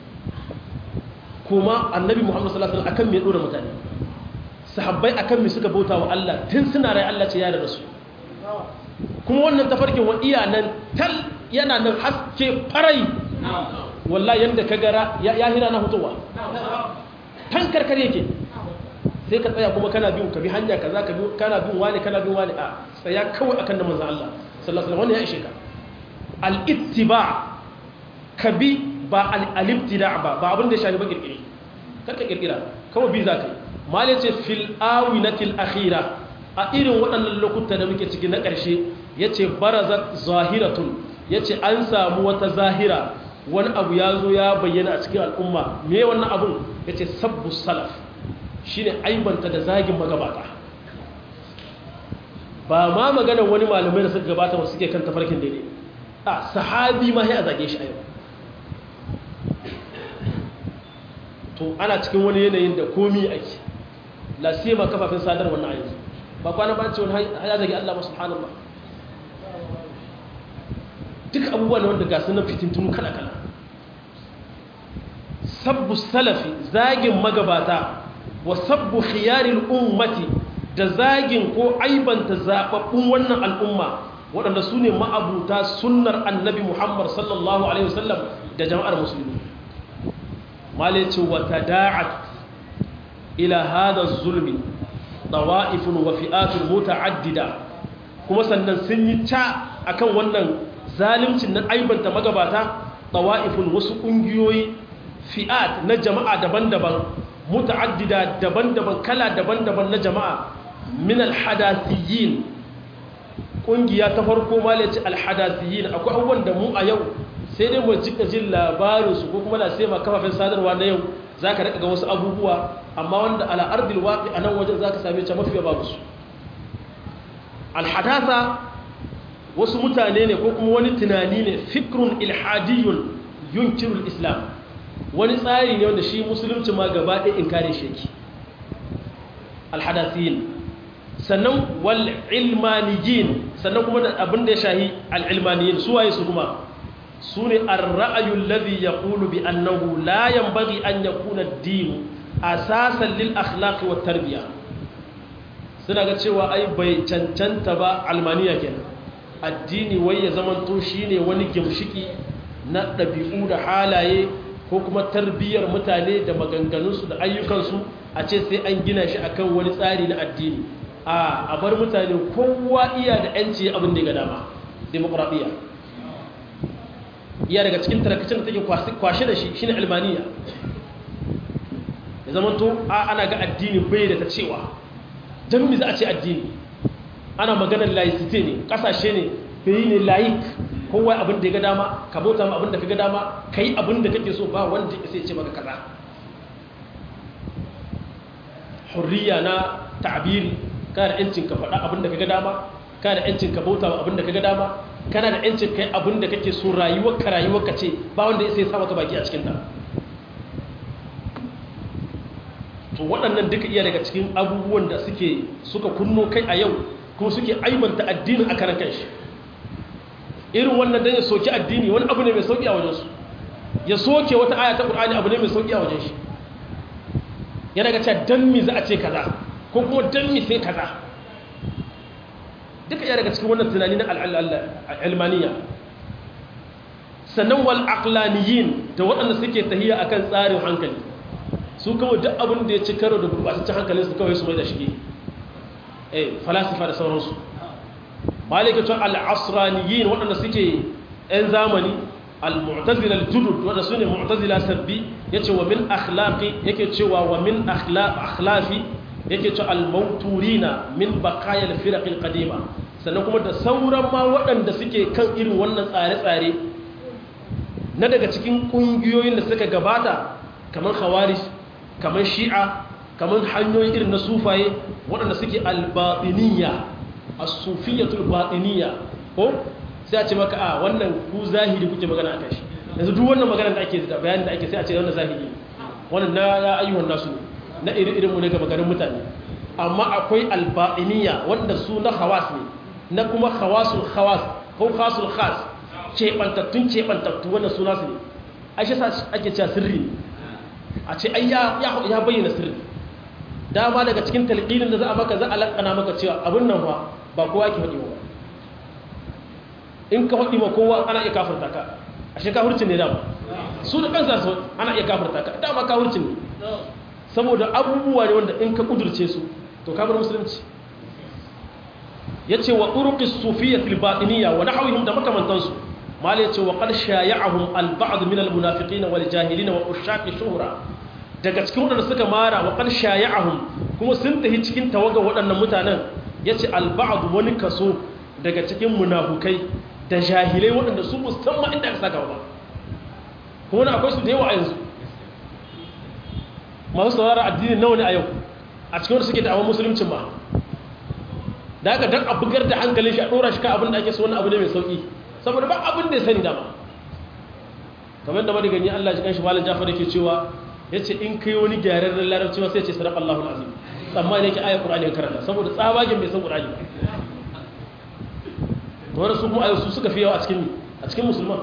kuma annabi muhammadu sallallahu alaihi wasallam akan me ya dora mutane sahabbai akan me suka bauta wa Allah tun suna rai Allah ce ya da su kuma wannan tafarkin wa iya nan tal yana nan haske farai wallahi yanda ka gara ya hira na hutowa tan karkar yake sai ka tsaya kuma kana bin ka bi hanya kaza ka bi kana bin wani kana bin wani a tsaya kawai akan da manzon Allah sallallahu alaihi wasallam wannan ya ishe ka al-ittiba ka bi ba al-ibtida ba ba abin da ya shafi ba kirkire karka kirkira kawai bi za ka yi malai ce fil awinatil akhira a irin waɗannan lokuta da muke ciki na ƙarshe ya ce barazat zahiratun ya ce an samu wata zahira wani abu ya zo ya bayyana a cikin al'umma me wannan abun ya ce sabbu salaf shi ne aibanta da zagin magabata ba ma maganar wani malamai da suka gabata wasu suke kan tafarkin daidai a sahabi ma ya zage shi a yau to ana cikin wani yanayin da komi ake lasima kafafen sadarwa na yanzu ba kwana ba ce wani ya zage Allah ba subhanallah duk abubuwan wanda ga sunan fitintunu kala-kala sabbu salafi zagin magabata wa sabbu khiyaril ummati da zagin ko aibanta zababbun wannan al'umma waɗanda su ne ma'abuta sunnar annabi muhammad sallallahu alaihi wasallam da jama'ar musulmi malice wa tada'at ila hada zulmi tawa'ifun wa fi'atun muta'addida kuma sannan sun yi ta akan wannan zalimcin na aibanta magabata tawa'ifun wasu kungiyoyi fi'at na jama'a daban-daban muta'addida daban-daban kala daban-daban na jama'a min alhadathiyin kungiya ta farko malaci alhadathiyin akwai abubuwan da mu a yau sai dai mu jika jin labarin su ko kuma na sai ma kafafen sadarwa na yau zaka rika ga wasu abubuwa amma wanda ala ardil waqi anan wajen zaka same ta mafiya babu su alhadatha wasu mutane ne ko kuma wani tunani ne fikrun ilhadiyun yunkirul islam wani tsari ne wanda shi musulunci ma gaba ɗaya in kare shi yake alhadasiyin sannan wal ilmaniyin sannan kuma da abin da ya shahi al'ilmaniyin su waye su kuma su ne ar-ra'ayul ladhi yaqulu bi annahu la yanbaghi an yakuna ad-din asasan lil akhlaqi wat tarbiya suna ga cewa ai bai cancanta ba almaniya kenan addini wai ya zamanto shine wani gimshiki na ɗabi'u da halaye ko kuma tarbiyyar mutane da maganganunsu da ayyukansu a ce sai an gina shi akan wani tsari na addini a bar mutane kowa iya da yanci abin da ya ga dama demokradiyya iya daga cikin tarakacin da take kwashe da shi shine albaniya ya zama to ana ga addini bai da ta cewa don mi za a ce addini ana maganar laicite ne kasashe ne bai ne laik kowa abin da ya ga dama ka bauta ma abin da ka ga dama ka yi abin da kake so ba wanda ya sai ce maka kaza hurriya na ta'abiri kana da yancin ka faɗa abin da ka ga dama kana da yancin ka bauta ma abin da ka ga dama kana da yancin kai abin da kake so rayuwar ka rayuwar ka ce ba wanda ya sai sa maka baki a cikin ta to waɗannan duka iya daga cikin abubuwan da suke suka kunno kai a yau kuma suke aibanta addinin a karan kanshi irin wannan dan ya soki addini wani abu ne mai sauki a wajensu ya soke wata aya ta qur'ani abu ne mai sauki a wajen shi ya daga cewa dan mi za a ce kaza ko kuma dan mi sai kaza duka ya daga cikin wannan tunani na al'almaniya sannan wal aqlaniyin da waɗanda suke tahiya akan tsarin hankali su kawai duk abin da ya ci karo da gurbataccen hankalin su kawai su mai da shige eh falasifa da sauransu malikatun al-asraniyin waɗanda suke 'yan zamani al-mu'tazila al-judud wanda sune mu'tazila sabbi yace wa min akhlaqi yake cewa wa min akhlafi yake cewa al-mawturina min baqaya al-firaq al-qadima sannan kuma da sauran ma waɗanda suke kan irin wannan tsare-tsare na daga cikin ƙungiyoyin da suka gabata kamar khawarij kamar shi'a kamar hanyoyin irin na sufaye waɗanda suke al-batiniyya as-sufiyyatul batiniyya ko sai a ce maka a wannan ku zahiri kuke magana akan shi yanzu duk wannan magana da ake da bayanin da ake sai a ce wannan zahiri wannan na ya ayyuhan nasu na iri irin mu ne ga maganin mutane amma akwai al-batiniyya wanda su na khawas ne na kuma khawasul khawas ko khasul khas cebantattun cebantattu wannan suna su ne a shi ake cewa sirri a ce ai ya bayyana sirri dama daga cikin talqinin da za a maka za a lakana maka cewa abin nan fa ba kowa ke faɗi ba in ka faɗi ma kowa ana iya kafirta ka a shi kafirci ne dama su da kansa su ana iya kafirta ka dama kafircin ne saboda abubuwa ne wanda in ka kudurce su to kafir musulunci yace wa turuqi sufiyya fil batiniyya wa nahwihim da makamantansu mal yace wa qad shaya'ahum al ba'd min al munafiqin wal jahilin wa ushaq shuhra daga cikin wadanda suka mara wa qad shaya'ahum kuma sun tahi cikin tawaga waɗannan mutanen yace al ba'd wani kaso daga cikin munafukai da jahilai waɗanda su musamman inda aka saka ba kuma na akwai su da yawa a yanzu masu saurara addini nawa ne a yau a cikin wanda suke da'awar musuluncin ba da aka dan a bugar da hankalin shi a ɗora shi ka abin da ake so wani abu ne mai sauƙi saboda ba abin da ya sani dama kamar da madigani Allah shi kanshi malam Jafar yake cewa yace in kai wani gyararren larabci ma sai ce sadaqa Allahu alazim amma ne yake ayat Qur'ani ya karanta saboda tsabagen bai san Qur'ani to wanda su kuma ayo su suka fi yawa a cikin a cikin musulman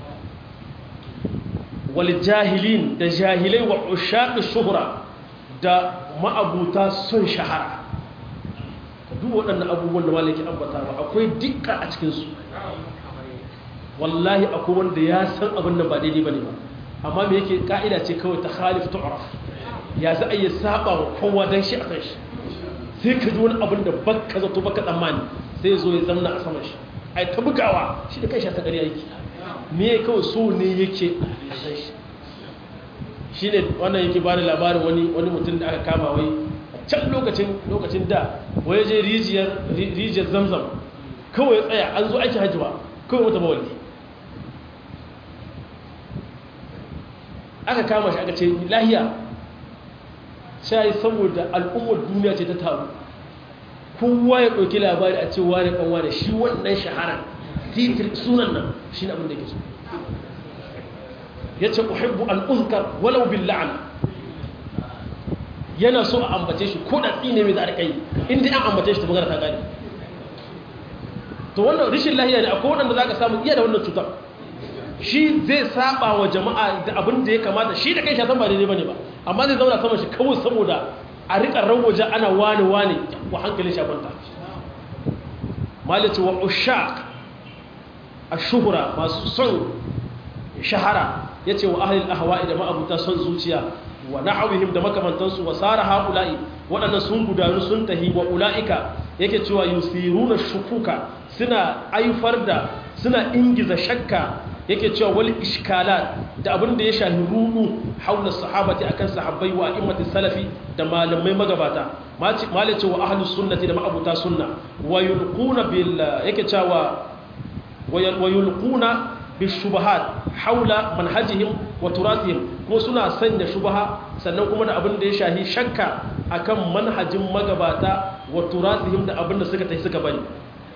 wal jahilin da jahilai wa ushaq shuhra da ma'abuta son shahara duk waɗannan abubuwan da malaki ambata ba akwai dukka a cikinsu wallahi akwai wanda ya san abin da ba daidai ba ne ba amma me yake ka'ida ce kawai ta khalif tu'raf ya za a yi saba wa kowa dan shi a kan shi sai ka ji wani abin da baka zato baka tsammani sai ya zo ya zamna a saman shi ai ta bugawa shi da kai shi ta ƙarya yake me kawai so ne yake a san shi shi ne wannan yake ba da labarin wani wani mutum da aka kama wai can lokacin lokacin da waye je rijiyar rijiyar zamzam kawai tsaya an zo aiki hajji ba kawai wata bawali aka kama shi aka ce lahiya sai saboda al'ummar duniya ce ta taru kowa ya ɗauki labari a cewa da kanwa da shi wannan shahara titir sunan nan shi abin da ke so ya ce uhibbu an uzkar walau bil la'an yana so a ambace shi ko da tsine mai za a kai inda an ambace shi ta magana ta gani to wannan rishin lahiya ne akwai waɗanda za ka samu iya da wannan cutar shi zai saba wa jama'a da abin da ya kamata shi da kai shatan ba daidai bane ba amma zai zauna sama shi kawai saboda a riƙa rawaje ana wane wane wa hankalin shafanta malice wa ushaq ashuhura masu son shahara yace wa ahlil ahwa'i da ma'abuta son zuciya wa na'awihim da makamantansu wa sara haula'i waɗannan sun gudanu sun tahi wa ula'ika yake cewa yusiruna shukuka suna aifar da suna ingiza shakka yake cewa wal iskalat da abin da ya shahi rudu haula sahabati akan sahabbai wa immati salafi da malamai magabata malice wa ahlus sunnati da ma'abuta sunna wa yulquna bil yake cewa wa yulquna bishubahat haula manhajihim wa turatihim kuma suna sanya shubaha sannan kuma da abin da ya shahi shakka akan manhajin magabata wa turatihim da abin da suka tafi suka bari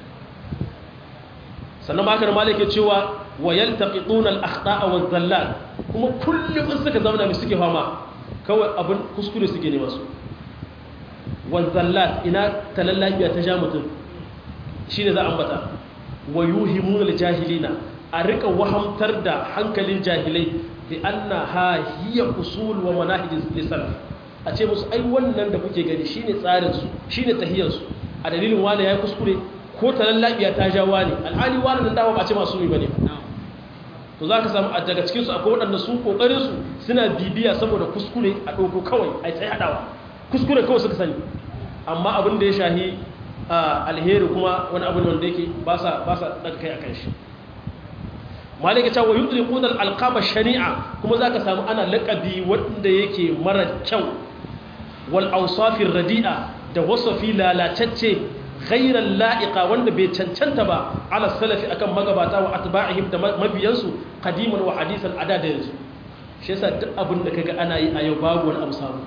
sannan ma haka malike cewa wa yaltaqituna al-akhta'a wa zallat kuma kullum in suka zama mai suke fama kawai abin kuskure suke ne masu wa zallat ina talallabiya ta ja mutum shine za a ambata wa yuhimuna al-jahilina a rika wahamtar da hankalin jahilai bi anna ha hiya usul wa manahij lisan a ce musu ai wannan da kuke gani shine tsarin su shine tahiyar su a dalilin wani yayi kuskure ko talallabiya ta ja wani alhali wani nan dawo ba ce masu yi bane to zaka samu a daga cikin su akwai wadanda su kokarin su suna bibiya saboda kuskure a dauko kawai ai sai hadawa kuskure kawai suka sani amma abin da ya shahi alheri kuma wani abu ne wanda yake ba sa ba sa daga kai akan shi malika cewa yudriquna al-alqaba shari'a kuma zaka samu ana laqabi wanda yake mara kyau wal awsafir radi'a da wasafi lalatacce ghairal la'iqa wanda bai cancanta ba ala salafi akan magabata wa atba'ihim da mabiyansu qadiman wa hadisan ada da yanzu shi yasa duk abin da kaga ana yi a yau babu wani abu samu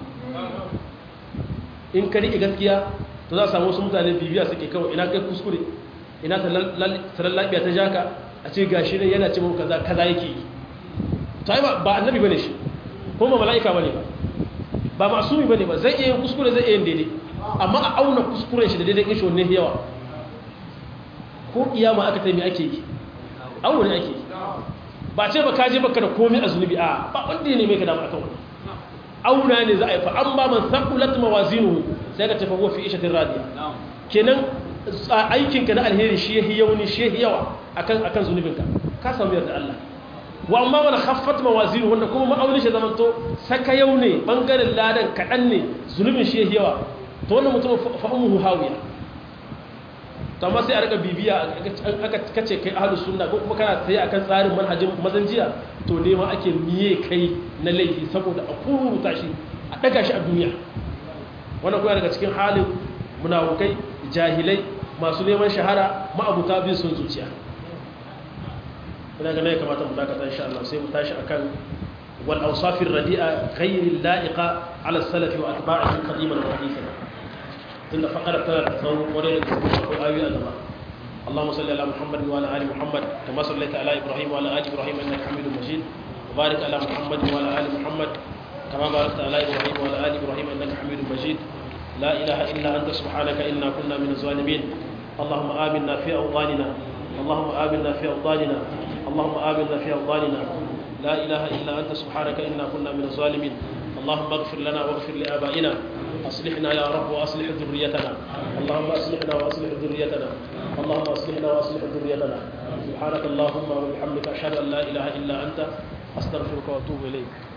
in ka riƙe gaskiya to za a samu wasu mutane bibiya suke kawai ina kai kuskure ina talallabiya ta jaka a ce gashi ne yana ce mu kaza kaza yake yi to ai ba annabi bane shi ko ba mala'ika bane ba ba masumi bane ba zai iya yin kuskure zai iya yin daidai amma a auna kuskuren shi da daidai kin shi wanne yawa ko kiyama aka taimi ake yi auna ne ake yi ba ce ba kaje baka da komai a zunubi a ba wanda ne mai ka dama akan wani auna ne za a yi fa an ba man saqulat mawazinuhu sai ka tafi huwa fi ishatin radiya kenan aikinka na alheri shi yahi yauni shi yahi yawa akan akan zunubinka ka samu yarda Allah wa amma man khaffat mawazinu wanda kuma ma'aunin shi zaman to saka yau ne bangaren ladan kadan ne zulumin shi yawa to wannan mutum fa ummuhu hawiya to amma sai a rika bibiya aka kace kai ahlus sunna ko kuma kana tsaye akan tsarin manhajin mazanjiya to ne ma ake miye kai na laifi saboda a kuruta shi a daga shi a duniya wannan kuma daga cikin halin munafukai jahilai masu neman shahara ma'abuta bin sun zuciya ina ga ne kamata mu dakata insha Allah sai mu tashi akan wal awsafir radi'a ghayr la'iqa ala salafi wa atba'ihi qadiman wa hadithan tunda faqara ta tsawon kwarai da ko ayoyi a gaba اللهم صل على محمد وعلى ال محمد كما صليت على ابراهيم وعلى ال ابراهيم انك حميد مجيد وبارك على محمد وعلى ال محمد كما باركت على ابراهيم وعلى ال ابراهيم انك حميد مجيد لا اله الا انت سبحانك انا كنا من الظالمين اللهم امنا في اوطاننا اللهم امنا في اوطاننا اللهم امنا في اوطاننا لا اله الا انت سبحانك انا كنا من الظالمين اللهم اغفر لنا واغفر لابائنا اصلحنا يا رب واصلح ذريتنا اللهم اصلحنا واصلح ذريتنا اللهم اصلحنا واصلح ذريتنا سبحانك اللهم وبحمدك اشهد ان لا اله الا انت استغفرك واتوب اليك